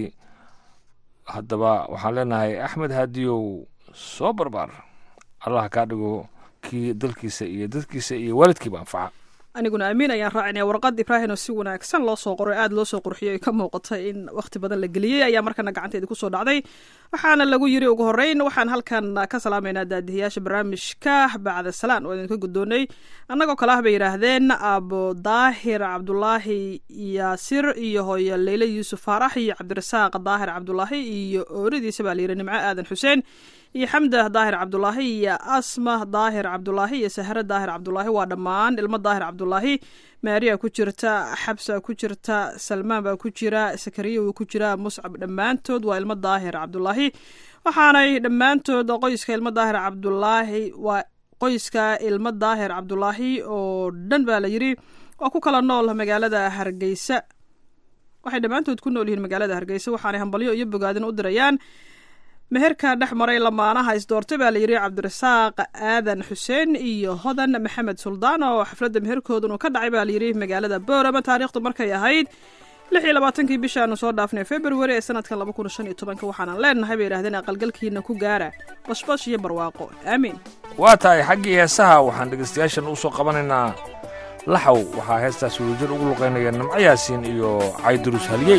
haddaba waxaan leenahay axmed haadiyow soo barbaar allah kaa dhigo kii dalkiisa iyo dadkiisa iyo waalidkiiba anfaca aniguna amiin ayaan raacinaya warqad ibraahim oo si wanaagsan loo soo qoray aada loo soo qurxiyay ka muuqata in wakhti badan la geliyey ayaa markana gacanteeda kusoo dhacday waxaana lagu yiri ugu horeyn waxaan halkan ka salaamaynaa daadihiyaasha barnaamijka bacda salaan oo idinka guddoonay annagoo kale ah bay yidhaahdeen abu daahir cabdulaahi yaasir iyo hooyo leyle yuusuf faarax iyo cabdirasaaq daahir cabdulaahi iyo ooridiisa baa layidhi nimco aadan xuseen iyo xamda daahir cabdulaahi iyo asma daahir cabdulaahi iyo sahre daahir cabdulaahi waa dhammaan ilmo daahir cabdulaahi maariya ku jirta xabsa ku jirta salmaan baa ku jira sakariya wuu ku jira muscab dhammaantood waa ilmo daahir cabdulaahi waxaanay dhammaantood qoyska ilmo daahir cabdulaahi waa qoyska ilmo daahir cabdulaahi oo dhan baa la yidhi waa ku kala nool magaalada hargeysa waxay dhammaantood ku nool yihiin magaalada hargeysa waxaanay hambalyo iyo bogaadin u dirayaan meherka dhex maray lamaanaha isdoortay baa layidhi cabdirasaaq aadan xuseen iyo hodan maxamed suldaan oo xafladda meherkoodun uu ka dhacay baa layidhi magaalada boorama taariikhdu markay ahayd lix iyo labaatankii bishaanu soo dhaafnay februari ee sanadkan laba kun shan iyo tobanka waxaanan leenahay bay yidhahdeen aqalgalkiina ku gaara bashbash iyo barwaaqo aamiin waa tahay xaggii heesaha waxaan dhegaystayaashan u soo qabanaynaa laxow waxaa heestaas wadajir ugu luqaynaya nimco yaasiin iyo caydurus haliyey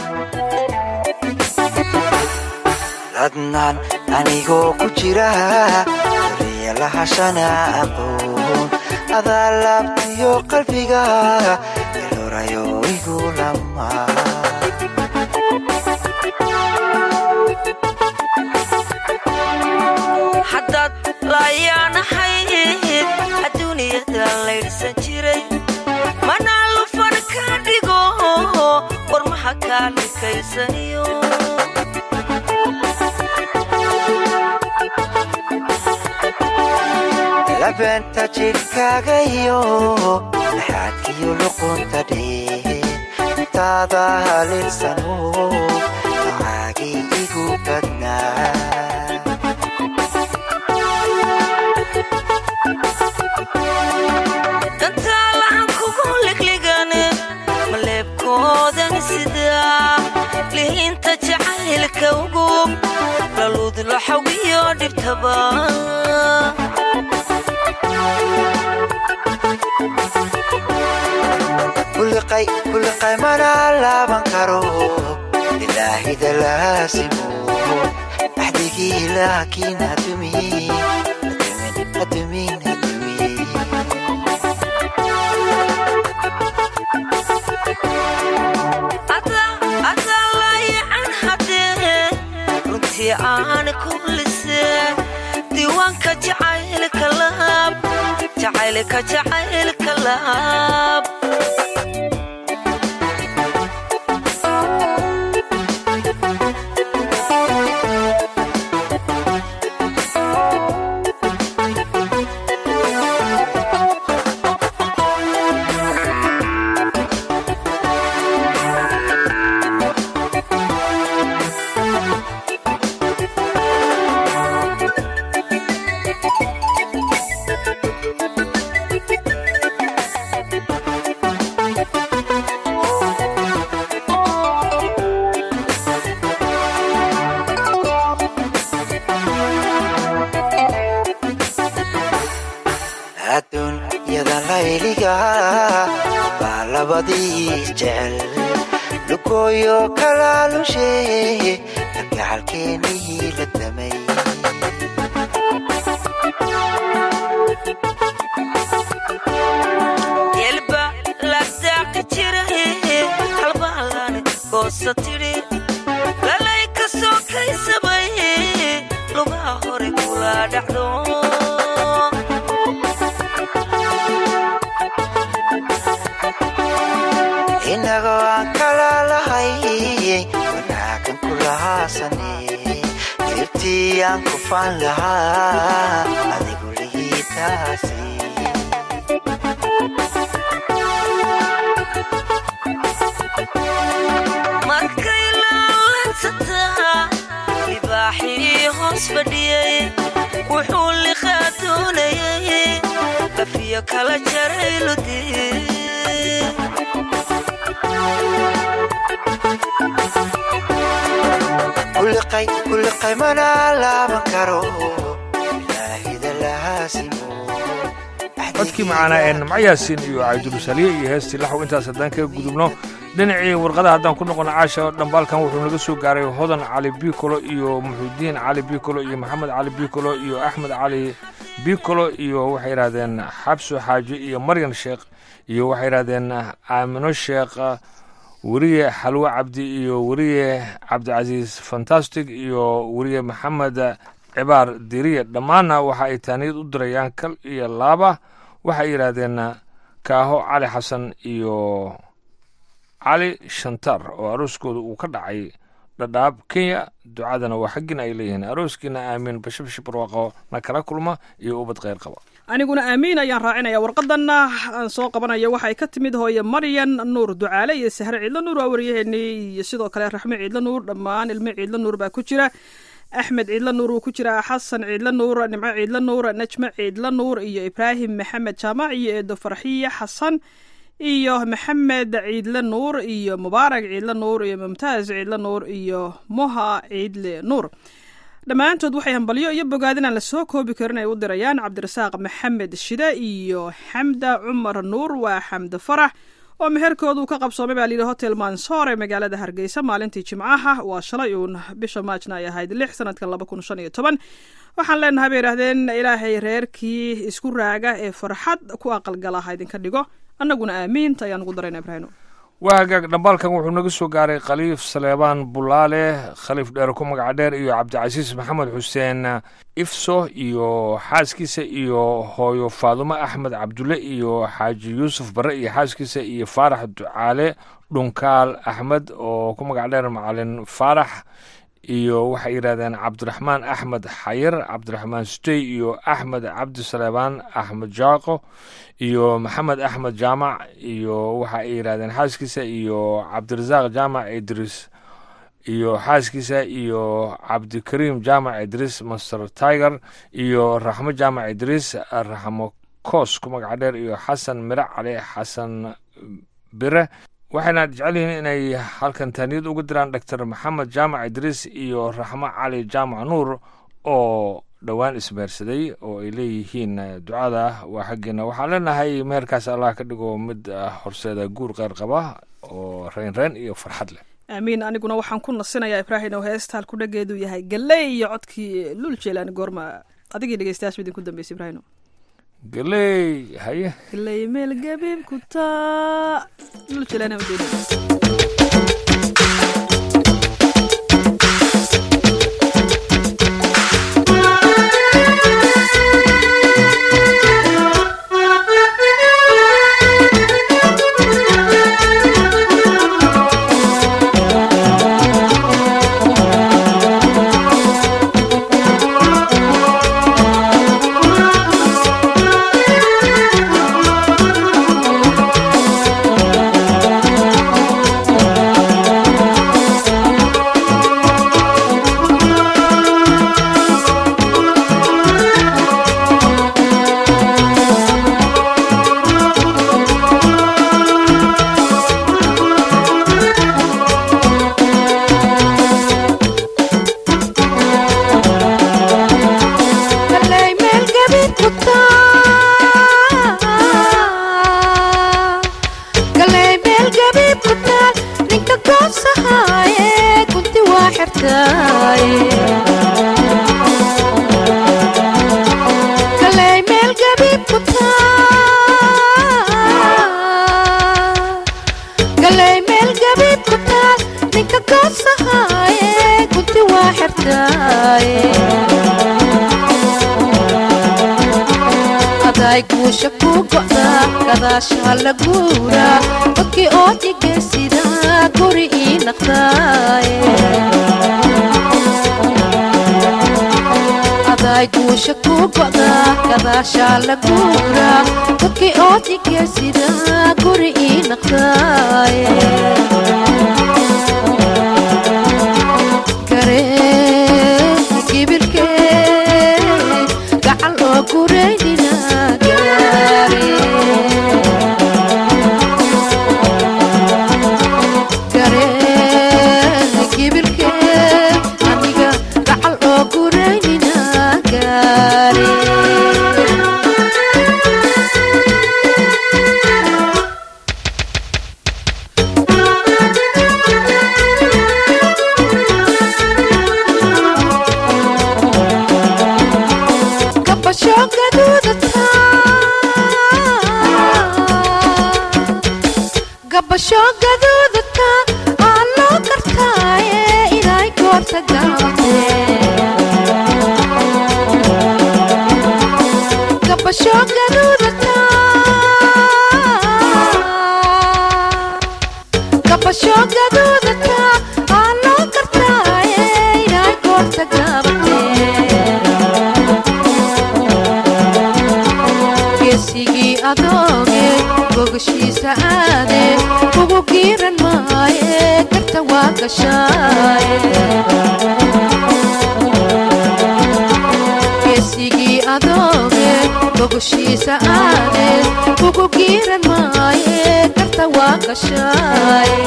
adnaan anigoo ku jira doriya lahashana aqoon adaa laabtiyo qalbiga ilorayo igu lama haddaad laayaanahayd adduuniyada laydhsan jiray manaa lufan ka dhigo warmaha kaa dhikaysaniyo labeenta jidhkaagayo dhaxaadkiyo luqunta dhee taada halinsano macaagii igu badnaa dantaalahan kugu ligligane maleebkoodan sidaa lihiinta jacaylka ugu laluud laxawiyo dhibtaba kuliqay kuliqay mana laaban karo ilaahida laasimo axdigii laakiin hadumin hadumin hadumin adaa laayacan haddee runtii aan kullisee diiwaanka jacaylka laab jacaylka jacaylka laab adduunyada layliga baa labadii jecel lugooyo kalaalushe kalgacalkeenii la damay yelba ladaaqi jira halbaalane goosa tidhi lalay ka soo kaysabay lugaha hore kula dhacdo inagoo aan kala lahay wanaagan ku lahaasane dirtii aan ku faan lahaa adigu lihiitaasi markay laalansataa libaaxii hoos fadhiyey wuxuu liqaa doonayay lafiyo kala jaray ludii kuliqay kuliqay mana laaban karo ilaahida lahaasimo codkii macaanaa ee nimco yaasiin iyo cabdulsaliye iyo heestii laxw intaas haddaan kaga gudubno dhinacii warqada haddaan ku noqono caasha dhambaalkan wuxuu naga soo gaaray hodan cali bikolo iyo muxudiin cali bikolo iyo maxamed cali bikolo iyo axmed cali bikolo iyo waxay yidhahdeen xabso xaaji iyo maryan sheekh iyo waxay yidhahdeen aamino sheekh weriye xalwo cabdi iyo weriye cabdicasiis fantastic iyo weriye maxamed cibaar diriye dhammaanna waxa ay taaniyad u dirayaan kal iyo laaba waxay yidhaahdeen kaaho cali xasan iyo cali shantar oo arooskooda uu ka dhacay dhadhaab kenya ducadana waa xaggina ay leeyihiin arooskiina aamiin bashibashib barwaaqo na kala kulma iyo ubad kheyr qaba aniguna aamiin ayaan raacinaya warqadanna aan soo qabanayo waxay ka timid hooye maryan nuur ducaale iyo sahre ciidlo nuur waa waryaheenii iyo sidoo kale raxme ciidlo nuur dhammaan ilmo ciidlo nuur baa ku jira axmed ciidlo nuur wuu ku jiraa xasan ciidlo nuur nimco ciidlo nuur najme ciidlo nuur iyo ibraahim maxamed jaamac iyo eedo farxiye xasan iyo maxamed ciidle nuur iyo mubaarak ciidle nuur iyo mumtaaz ciidle nuur iyo moha ciidle nuur dhammaantood waxay hambalyo iyo bogaadin aan la soo koobi karin ay u dirayaan cabdirasaaq maxamed shide iyo xamda cumar nuur waa xamde farax oo meherkoodu ka qabsoomay baa layidhi hotel mansoor ee magaalada hargeysa maalintii jimcaha waa shalay uun bisha maajna ay ahayd lix sanadka laba kun shan iyo toban waxaan leenahay bay yidhahdeen ilaahay reerkii isku raaga ee farxad ku aqalgala ha idinka dhigo annaguna aamiinta ayaan ugu darayna ibraahino waa hagaag dhambaalkan wuxuu naga soo gaaray khaliif saleebaan bulaale khaliif dheer ku magaca dheer iyo cabdicasiis maxamed xuseen ifso iyo xaaskiisa iyo hooyo faadumo axmed cabdulle iyo xaaji yuusuf barre iyo xaaskiisa iyo faarax ducaale dhunkaal axmed oo ku magac dheer macalin faarax iyo waxay yidhahdeen cabdiraxmaan axmed xayir cabdiraxmaan sutey iyo axmed cabdi saleebaan axmed jaaqo iyo maxamed axmed jaamac iyo waxa ay yidhahdeen xaaskiisa iyo cabdirasaaq jaamac idris iyo xaaskiisa iyo cabdikariim jaamac idriis master tiger iyo raxmo jaamac idriis raxmo koos ku magaca dheer iyo xasan miro cali xasan bire waxayna jecel yihiin inay halkan taaniyad uga diraan doctor maxamed jaamac idriis iyo raxmo cali jaamac nuur oo dhowaan ismeersaday oo ay leeyihiin ducada waa xaggeena waxaan leenahay meherkaas allah ka dhigo mid horseeda guur qeyr qaba oo reynreen iyo farxad leh aamiin aniguna waxaan ku nasinayaa ibraahim oo heesta halku dhageedu yahay galey iyo codkii lul jeelaani goorma adigii dhegeystayaasha idinku dambeysay ibraahim galey haye galey meel gabiib ku taa lul jeelaani ujeeda guusha ku go'da gadaasha la guura dadkii oo dhigaysida guri ii naqdaaye aday guusha ku go'da gadaasha la guura dadkii oo dhigaysida guri ii naqdaaye garee kibirkee gacal oo gureynina aniga gacal oo gureynina gaare kabasho gaduudata gabasho gaduudata aa loo kartaaye inay goorta gaabate gabasho gaduudata gabasho gaduudata aa loo kartaaye inay goorta gaabate geesigii adooge gogashiisa aade ugu giiran maaye garta waa gashaaye geesigii adooge gogashiisa aade ugu giiran maaye garta waa gashaaye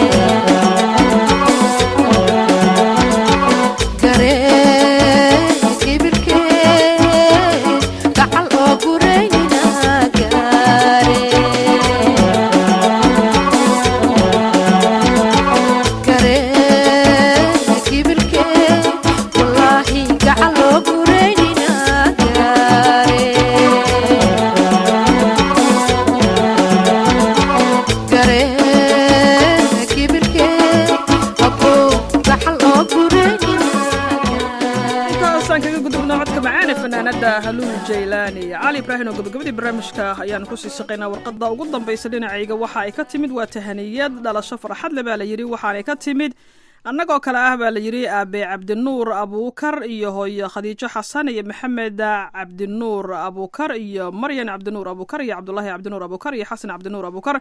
garee kibirkee gacal oo gureynina gaare garee kibirkee wallaahi gacal oo gureynina gaare garee kibirkee abow gacal oo gureynina intaasaan kaga gudubna codka macaane fanaanada haluul jaylaani cali ibraahim oo gabagabadii barnaamijka ayaan kusii shaqaynaa warqadda ugu dambaysa dhinacayga waxa ay ka timid waa tahaniyad dhalasho farxad le baa la yidhi waxaanay ka timid annagoo kale ah baa la yidhi aabe cabdinuur abuukar iyo hooyo khadiijo xasan iyo maxamed cabdinuur abuukar iyo maryan cabdinuur abuukar iyo cabdulaahi cabdinuur abuukar iyo xasan cabdinuur abuukar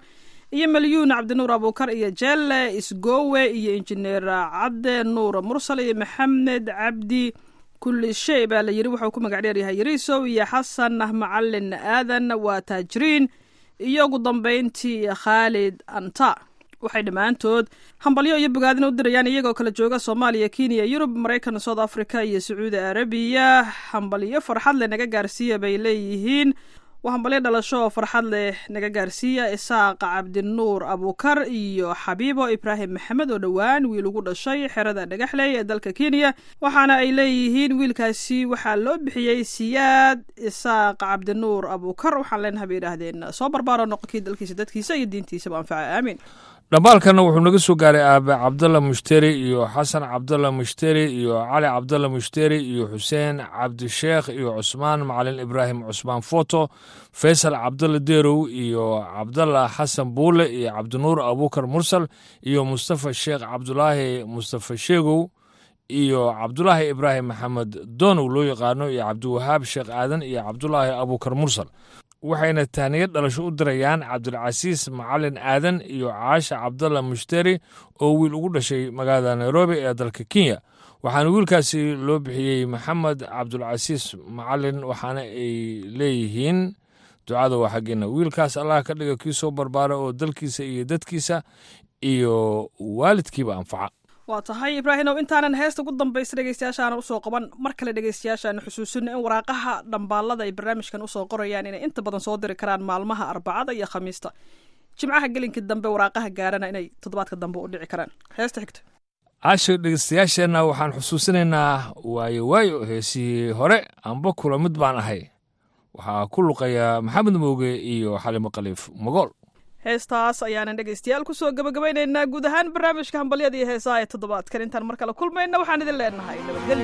iyo malyuun cabdinuur abuukar iyo jelle isgowe iyo injineer cadde nuur mursal iyo maxamed cabdi kulli shay baa la yiri wuxuu ku magac dheeryahay yariisow iyo xasan macalin aadan waa taajiriin iyo ugu dambeyntii khaalid anta waxay dhammaantood hambalyo iyo bogaadin u dirayaan iyagoo kala jooga soomaaliya kenya yurub maraykan south africa iyo sacuudi arabiya hambalyo farxad leh naga gaarsiiya bay leeyihiin waa hambalyo dhalasho oo farxad leh naga gaarsiiya isaaq cabdinuur abuukar iyo xabiibo ibraahim maxamed oo dhowaan wiil ugu dhashay xerada dhagaxley ee dalka kenya waxaana ay leeyihiin wiilkaasi waxaa loo bixiyey siyaad isaaq cabdinuur abuukar waxaan leenahay bay yidhaahdeen soo barbaaro noqonkii dalkiisa dadkiisa iyo diintiisaba anfaca aamiin dhambaalkana wuxuu naga soo gaaray aabe cabdalla mushteri iyo xasan cabdalla mushteri iyo cali cabdalla mushteri iyo xuseen cabdisheekh iyo cusmaan macalin ibraahim cusmaan foto faysal cabdalla deerow iyo cabdalla xasan buule iyo cabdinuur abuukar mursal iyo mustafa sheekh cabdulaahi mustafa sheegow iyo cabdulaahi ibraahim maxamed doonow loo yaqaano iyo cabdiwahaab sheekh aadan iyo cabdulaahi abuukar mursal waxayna tahniyad dhalasho u dirayaan cabdilcasiis macalin aadan iyo caasha cabdalla mushteri oo wiil ugu dhashay magaalada nairobi ee dalka kenya waxaana wiilkaasi loo bixiyey maxamed cabdulcasiis macalin waxaana ay leeyihiin ducada waa xaggeena wiilkaas allah ka dhiga kii soo barbaara oo dalkiisa iyo dadkiisa iyo waalidkiiba anfaca waa tahay ibraahimow intaanan heesta ugu dambaysa dhegeystayaashaana usoo qaban mar kale dhegeystayaashaana xusuusino in waraaqaha dhambaalada ay barnaamijkan usoo qorayaan inay inta badan soo diri karaan maalmaha arbacada iyo khamiista jimcaha gelinkii dambe waraaqaha gaarana inay toddobaadka dambe u dhici karaan heesta xigta caasho dhegeystayaasheenna waxaan xusuusinaynaa waayo waayo heesihii hore amba kula mid baan ahay waxaa ku luqaya maxamed mooge iyo xalimo khaliif magool heestaas ayaanan dhegeystayaal kusoo gabagabaynaynaa guud ahaan barnaamijka hambalyada iyo heesaha ee toddobaadkan intaan mar kale kulmayna waxaan idin leenahay nabadgelyo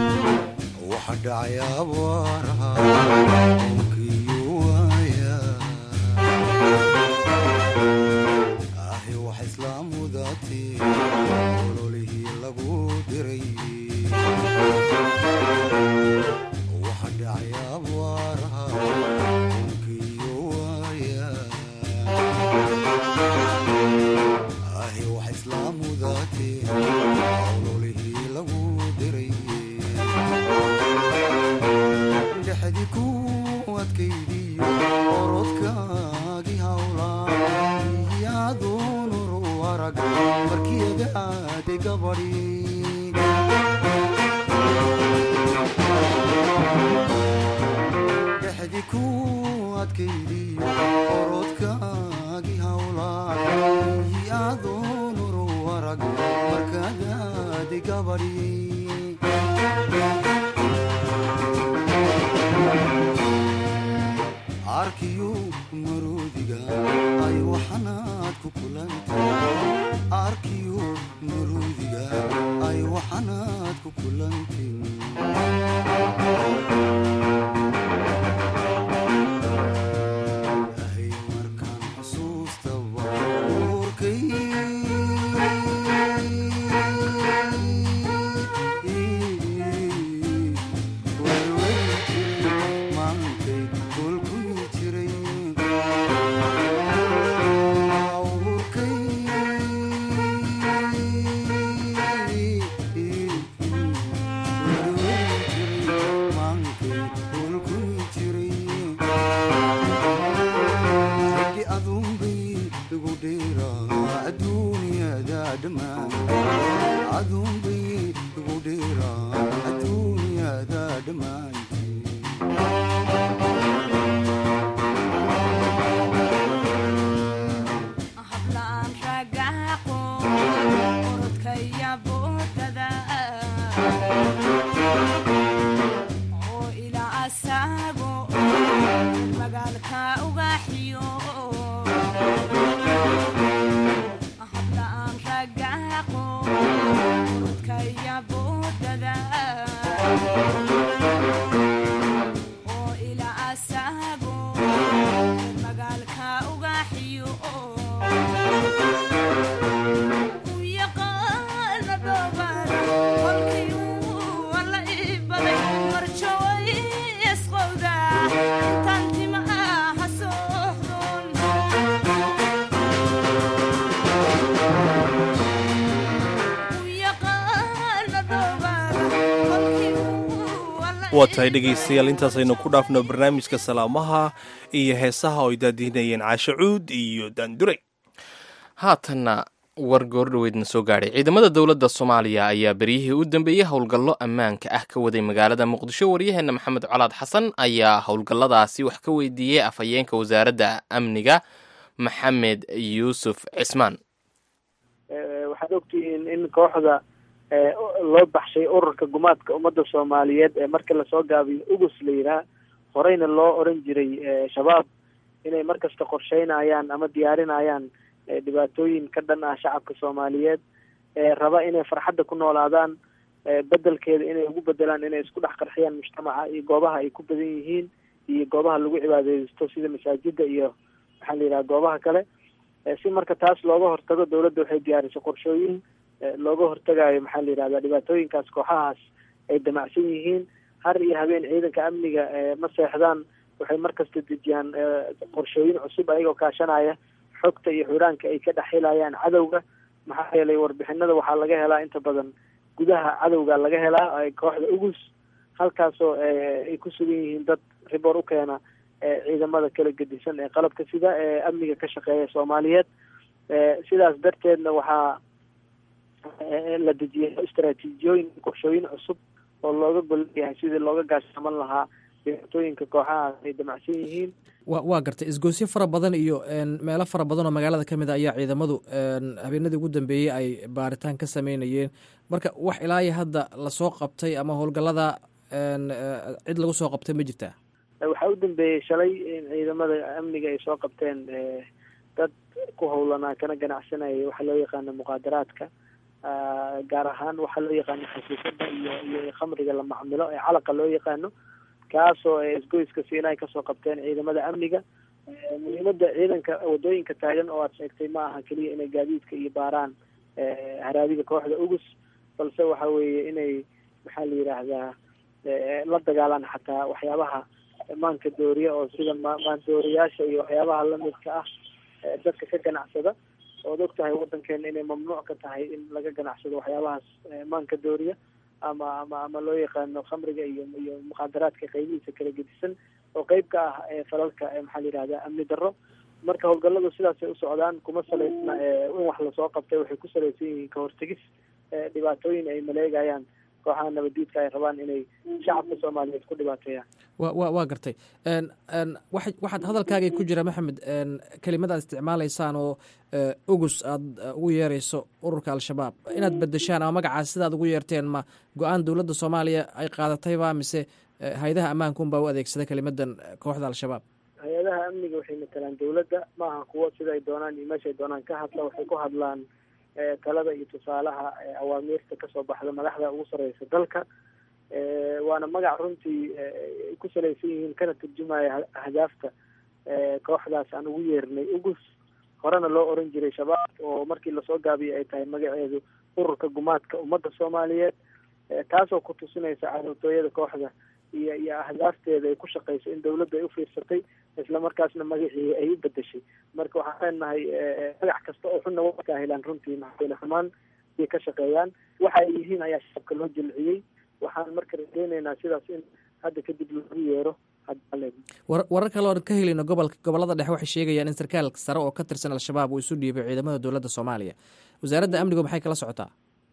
waxa dhacay abaaraha onkiyo waaya ahi wax islaamudaati ololihii lagu diray waxa dhacay abaaraha onkiyo waaya ahi wax islaamudaati ololihii lagu diray dhexdi ku adkaydiyo orodkaagii hawlaa iyaadunuru arag markiyagaade gabadhi dhexdi ku adkaydiyo orodkaagii hawlaa iyaadunuru arag markagaade gabadhi arkiyo maroodiga ay waxanaad ku kulantay arkiyo maroodiga ay waxanaad ku kulantin ahay markaan xusuustaba urkay maantay kolkuy jiray urkay maankay kolkuy jiray raggi aduunbay igu dheeraa adduunyada dhammaan aduunbay igu dheeraa adduunyada dhammaan hablaan ragaaqo orodkaya boodada oo ilaa asaago magaalka ugaxiyo hablaan ragaaqo orodkaya boodada waa tahay dhegaystayaal intaasaynu ku dhaafno barnaamijka salaamaha iyo heesaha oo ay daadihinayeen caashe cuud iyo daandure haatanna war goordhoweydna soo gaadhay ciidamada dowladda soomaaliya ayaa beryihii u dambeeyey howlgallo ammaanka ah ka waday magaalada muqdisho waryaheenna maxamed colaad xasan ayaa howlgalladaasi wax ka weydiiyey afhayeenka wasaaradda amniga maxamed yuusuf cismaan waxaad ogtihiin in kooxda loo baxshay ururka gumaadka ummadda soomaaliyeed ee marka lasoo gaabiyo ugus la yidhaah horeyna loo oran jiray shabaab inay markasta qorsheynayaan ama diyaarinayaan dhibaatooyin ka dhan ah shacabka soomaaliyeed raba inay farxadda ku noolaadaan bedelkeeda inay ugu bedelaan inay isku dhex qarxiyaan mujtamaca iyo goobaha ay ku badan yihiin iyo goobaha lagu cibaadeysto sida masaajida iyo maxaa la yidhaha goobaha kale si marka taas looga hortago dowladda waxay diyaarisay qorshooyin looga hortagayo maxaa la yidhahda dhibaatooyinkaas kooxahaas ay damacsan yihiin har iyo habeen ciidanka amniga ma seexdaan waxay markasta dejiyaan qorshooyin cusub ayagoo kaashanaya xogta iyo xuraanka ay ka dhexhelayaan cadowga maxaa yeelay warbixinada waxaa laga helaa inta badan gudaha cadowga laga helaa kooxda ugus halkaasoo ay ku sugan yihiin dad riboor u keena ciidamada kala gedisan ee qalabka sida ee amniga ka shaqeeya soomaaliyeed sidaas darteedna waxaa la dejiyay istaraatiijiyooyin qorshooyin cusub oo looga golleeyahay sidii looga gaashaaman lahaa dhibaatooyinka kooxahaas ay damacsan yihiin wa waa gartay isgoysyo fara badan iyo meelo fara badan oo magaalada ka mid a ayaa ciidamadu habeenadii ugu dambeeyey ay baaritaan ka sameynayeen marka wax ilaayo hadda lasoo qabtay ama howlgallada cid lagu soo qabtay ma jirtaa waxaa u dambeeyey shalay in ciidamada amniga ay soo qabteen dad ku howlanaa kana ganacsanayay waxaa loo yaqaano muqaadaraadka gaar ahaan waxaa loo yaqaano xasiisada iyo iyo khamriga la macmilo ee calaqa loo yaqaano kaasoo isgoyska siinay kasoo qabteen ciidamada amniga muhiimada ciidanka wadooyinka taagan oo aad sheegtay ma aha keliya inay gaadiidka iyo baaraan haraadiga kooxda ugus balse waxa weeye inay maxaa la yidhaahdaa la dagaalaan xataa waxyaabaha maanka dooriya oo sida maandooriyaasha iyo waxyaabaha lamidka ah dadka ka ganacsada ood og tahay wadankeena inay mamnuuc ka tahay in laga ganacsado waxyaabahaas maanka dooriya ama ama ama loo yaqaano khamriga iyo iyo muqaadaraadka qaybihiisa kala gedisan oo qeyb ka ah falalka maxaa la yihahda amni darro marka howlgalladu sidaasay u socdaan kuma salaysna in wax lasoo qabtay waxay ku salaysan yihiin ka hortegis dhibaatooyin ay maleegayaan kooxaha nabadiidka ay rabaan inay shacabka soomaaliyeed ku dhibaateeyaan wa wa waa gartay wa waxaad hadalkaagay ku jira maxamed kelimad aad isticmaalaysaan oo ugus aada ugu yeerayso ururka al-shabaab inaad bedeshaan ama magacaas sidaad ugu yeerteen ma go-aan dowladda soomaaliya ay qaadatayba mise hay-adaha ammaanka unbaa u adeegsada kelimadan kooxda al-shabaab hay-adaha amniga waxay matalaan dowladda ma aha kuwo sida ay doonaan iyo meesha ay doonaan ka hadla waxay ku hadlaan talada iyo tusaalaha awaamiirta kasoo baxda madaxda ugu sareysa dalka waana magac runtii ay ku salaysan yihiin kana turjumaya ahdaafta kooxdaas aan ugu yeernay ugus horena loo oran jiray shabaab oo markii lasoo gaabiyay ay tahay magaceedu ururka gumaadka ummadda soomaaliyeed taasoo ku tusinaysa cadowtooyada kooxda iyo iyo ahdaafteeda ay ku shaqeyso in dawladda ay ufiirsatay isla markaasna magacii ay u bedeshay marka waxaan leenahay magac kasta oo xunna waa ka helaan runtii maxaayna xumaan ay ka shaqeeyaan waxa ay yihiin ayaa shacabka loo jilciyey waxaan marka rajeyneynaa sidaas in hadda kadib lagu yeero warar kale oan ka helayno gobolka gobolada dhexe waxay sheegayaan in sarkaal sare oo ka tirsan al-shabaab uu isu dhiibay ciidamada dowladda soomaaliya wasaaradda amnigu maxay kala socotaa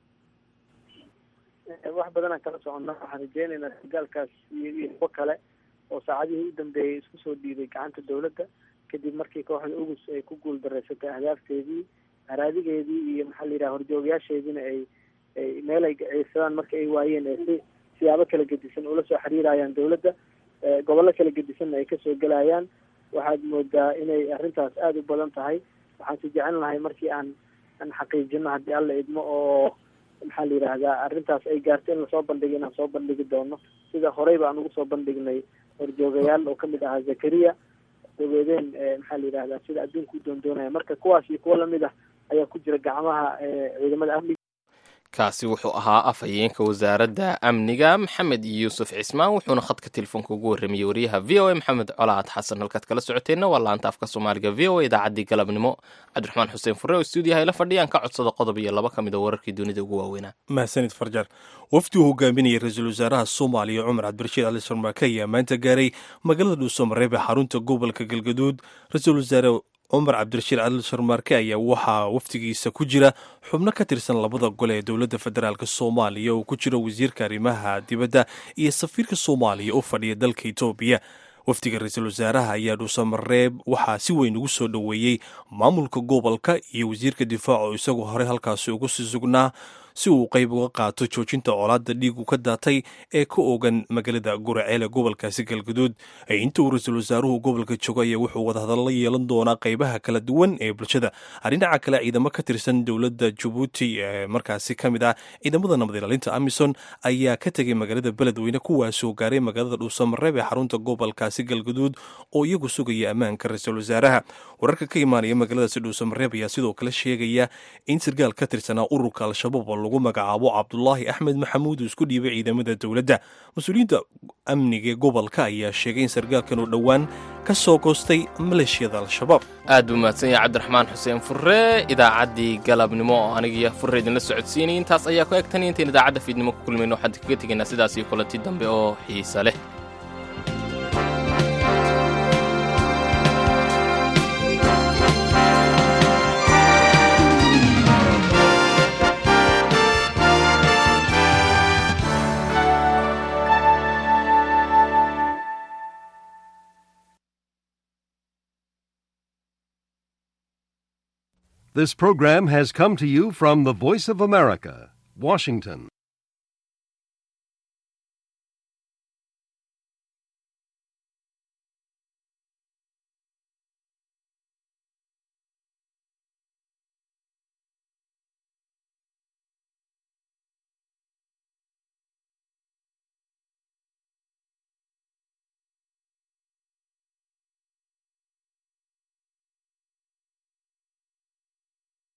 wax badanaan kala soconnaa waxaan rajeyneynaa sargaalkaas iyo iyo kuwo kale oo saacadihii u dambeeyay isku soo dhiibay gacanta dowladda kadib markii kooxda ugus ay ku guul dareysatay ahdaafteedii haraadigeedii iyo maxaa la yidhaha horjoogayaasheediina ay ay meel ay ciidsadaan marka ay waayeen ee si siyaabo kala gedisan ula soo xiriirayaan dowladda gobollo kala gedisanna ay kasoo gelayaan waxaad moodaa inay arrintaas aada u badan tahay waxaan si jecel lahay markii aan aan xaqiijino haddii alla idmo oo maxaa la yidhaahdaa arrintaas ay gaarto in lasoo bandhigo inaan soo bandhigi doono sida horey baan ugu soo bandhignay horjoogayaal oo kamid ahaa zakariya dabeedeen maxaa la yidhahdaa sida adduunka u doondoonaya marka kuwaas iyo kuwo lamid ah ayaa ku jira gacmaha ciidamada amniga kaasi wuxuu ahaa afhayeenka wasaaradda amniga maxamed yuusuf cismaan wuxuuna khadka telefoonka ugu warramayey wariyaha v o a maxamed colaad xasan halkaad kala socoteenna waa laanta afka soomaaliga v o a idaacaddii galabnimo cabdiraxmaan xuseen furre oo stuudiyaha ila fadhiyaan ka codsada qodob iyo laba ka mid a wararkii dunida ugu waaweynaa mahadsanid farjar wafdi uu hogaaminayay ra-iisul wasaaraha soomaaliya cumar cabdirashiid cali sharmaake ayaa maanta gaaray magaalada dhuusamareeb ee xarunta gobolka galgaduud ra-iisul wasaare cumar cabdirashiid cali sharmaarke ayaa waxaa wafdigiisa ku jira xubno ka tirsan labada gole ee dowladda federaalk soomaaliya oo ku jira wasiirka arrimaha dibadda iyo safiirka soomaaliya u fadhiya dalka etoobiya wafdiga ra-iisul wasaaraha ayaa dhuusamareeb waxaa si weyn ugu soo dhoweeyey maamulka gobolka iyo wasiirka difaaca oo isagu horey halkaasi ugu sii sugnaa si uu qayb uga qaato joojinta colaadda dhiigu ka daatay ee ka ogan magaalada guraceel ee gobolkaasi galgaduud inta uu ra-iisul wasaaruhu gobolka joogo ayaa wuxuu wadahadalla yeelan doonaa qaybaha kala duwan ee bulshada dhinaca kale ciidamo ka tirsan dowladda jabuuti ee markaasi ka mid ah ciidamada nabad ilaalinta amison ayaa ka tegay magaalada beledweyne kuwaasoo gaaray magaalada dhuusamareeb ee xarunta gobolkaasi galgaduud oo iyagu sugaya ammaanka ra-iisul wasaaraha wararka ka imaanaya magaaladaasi dhuusamareeb ayaa sidoo kale sheegaya in sargaal ka tirsanaa ururka al-shabaab lagu magacaabo cabdulaahi axmed maxamuud uu isku dhiibay ciidamada dowladda mas-uuliyiinta amniga gobolka ayaa sheegay in sargaalkan uu dhowaan ka soo goostay maleeshiyada al-shabaab aad buu mahadsan yahay cabdiraxmaan xuseen furre idaacaddii galabnimo oo anigiyo furre idinla socodsiinay intaas ayaa ku egtan intayn idaacadda fiidnimo ku kulmayno waxaan kaga tegaynaa sidaas iyo kulanti dambe oo xiisa leh This program has come to you from the Voice of America, Washington.